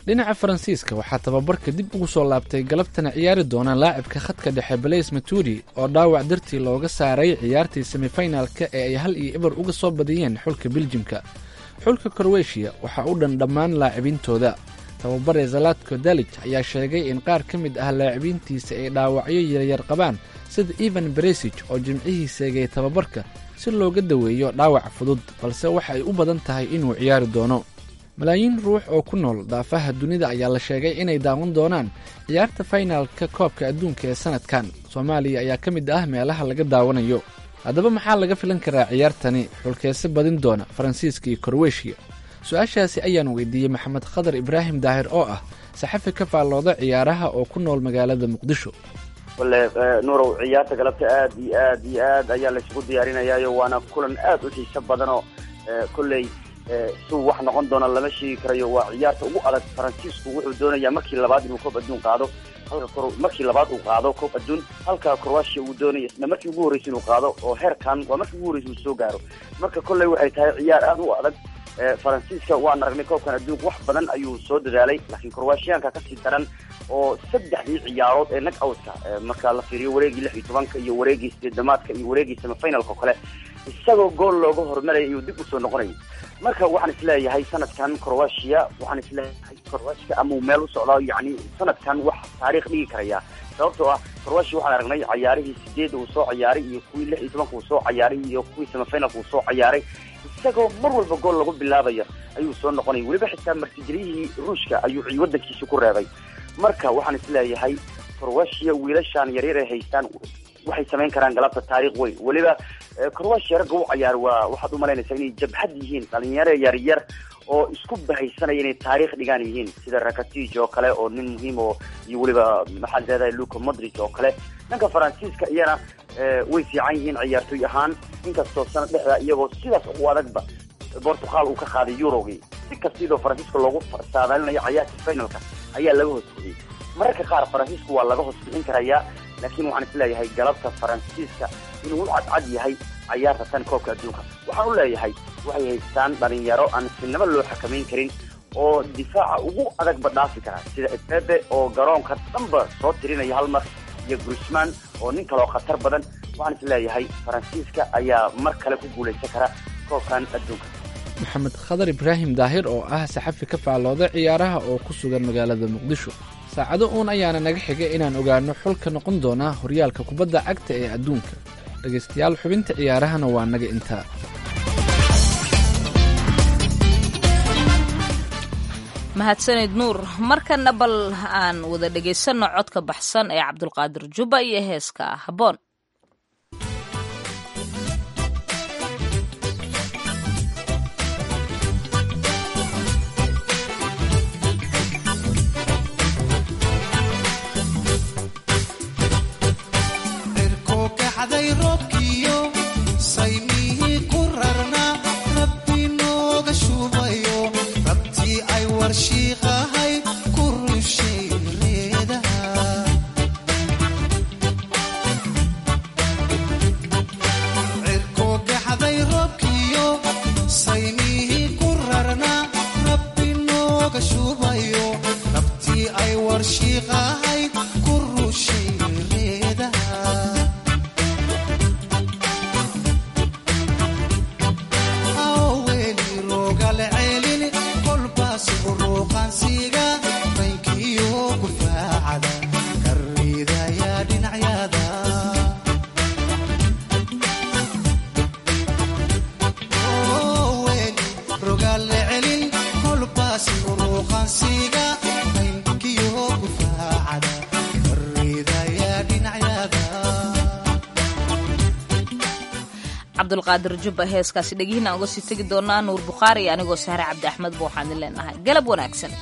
dhinaca faransiiska waxaa tababarka dib ugu soo laabtay galabtana ciyaari doona laacibka khadka dhexe balays maturi oo dhaawac dartii looga saaray ciyaartii semifinalka ee ay hal iyo eber uga soo badiyeen xulka biljimka xulka korweshiya waxaa u dhan dhammaan laacibintooda tababare zalatko dalij ayaa sheegay in qaar ka mid ah laacibintiisa ay dhaawacyo yaryar qabaan sida evan beresij oo jimcihii seegay tababarka si looga daweeyo dhaawac fudud balse waxa ay u badan tahay inuu ciyaari doono malaayiin ruux oo ku nool daafaha dunida ayaa la sheegay inay daawan doonaan ciyaarta faynaalka koobka adduunka ee sanadkan soomaaliya ayaa ka mid ah meelaha laga daawanayo haddaba maxaa laga filan karaa ciyaartani xulkeese badin doona faransiiska iyo korweshiya su-aashaasi ayaan weydiiyey maxamed khadar ibraahim daahir oo ah saxafi ka faallooda ciyaaraha oo ku nool magaalada muqdisho wale nuurow ciyaarta galabta aad iyo aad iyo aad ayaa laysugu diyaarinayaayo waana kulan aad u xiiso badanoo kolley suu wax noqon doona lama sheegi karayo waa ciyaarta ugu adag faransiisku wuxuu doonayaa markii labaad inuu koob adduun qaado halka markii labaad uu qaado koob adduun halka croatia uu doonaya isna markii ugu horreysay inuu qaado oo heerkan waa markii ugu horreysay uu soo gaaro marka kolley waxay tahay ciyaar aad u adag faransiiska waan aragnay koobkan adduunka wax badan ayuu soo dadaalay laakiin croatianka kasii daran oo saddexdii ciyaarood ee nag outka marka la fiiriyo wareegii lix iyo tobanka iyo wareegii sideedamaadka iyo wareegii semifinalka oo kale isagoo gool looga hormaraya ayuu dib usoo noqonayay marka waxaan isleeyahay sanadkan croatia waxaan isleeyahay croatia amau meel u socdaa yani sanadkan wax taariikh dhigi karaya sababtoo ah croatia waxaan aragnay cayaarihii sideed uu soo cayaaray iyo kuwii lix iyo tobanka uu soo cayaaray iyo kuwii semifinalka uu soo cayaaray isagoo mar walba gool lagu bilaabaya ayuu soo noqonaya weliba xitaa martigeliyihii ruushka ayuu wadankiisa ku reebay marka waxaan isleeyahay croatia wiilashaan yaryar ay haystaan waxay samayn karaan galabta taariikh weyn weliba croatia ragga u cayaar waa waxaad u malaynaysaa inay jabhad yihiin dhalinyaro yaryar oo isku bahaysanaya inay taariikh dhigaan yihiin sida rakatij oo kale oo nin muhiim oo iyo weliba maxaad leedahay luca modric oo kale dhanka faransiiska iyana way fiican yihiin ciyaartoy ahaan inkastoo sanad dhexda iyagoo sidaas u adagba portugal uu ka qaaday eurogii si kastiidoo faransiiska loogu saadaalinayo cayaarta finalka ayaa laga hoos bixiyey mararka qaar faransiisku waa laga hoos bixin karayaa laakiin waxaan isleeyahay galabta faransiiska inuu u cadcad yahay cayaarta tan koobka adduunka waxaan u leeyahay waxay haystaan dhalinyaro aan sinaba loo xakamayn karin oo difaaca ugu adagba dhaafi kara sida epepe oo garoonka dhanba soo tirinaya hal mar iyo grusman oo nin kaleo khatar badan waxaan isleeyahay faransiiska ayaa mar kale ku guulaysan kara koobkan adduunka maxamed khadar ibraahim daahir oo ah saxafi ka faallooda ciyaaraha oo ku sugan magaalada muqdisho saacado uun ayaana naga xigay inaan ogaano xulka noqon doonaa horyaalka kubadda cagta ee adduunka dhegaystayaal xubinta ciyaarahana waa naga intaa mahadsanid nuur markana bal aan wada dhegaysanno codka baxsan ee cabdulqaadir jubba iyo heeska habboon cabdulqaadir jubba heeskaasi dhegihiin aan uga sii tegi doonaa nuur bukhaari anigoo sahre cabdi axmed ba waxaan idin leenahay galab wanaagsan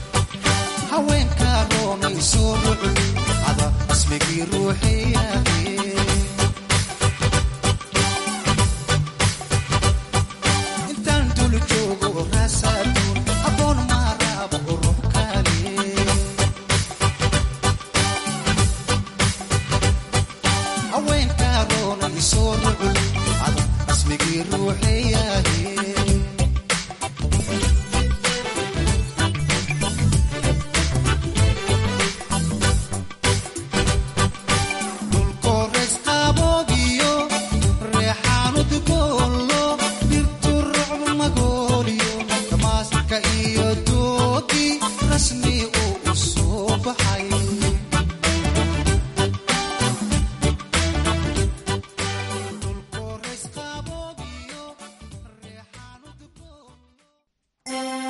haweenka roonayso rucli ada ismigii ruuxiyahe iyo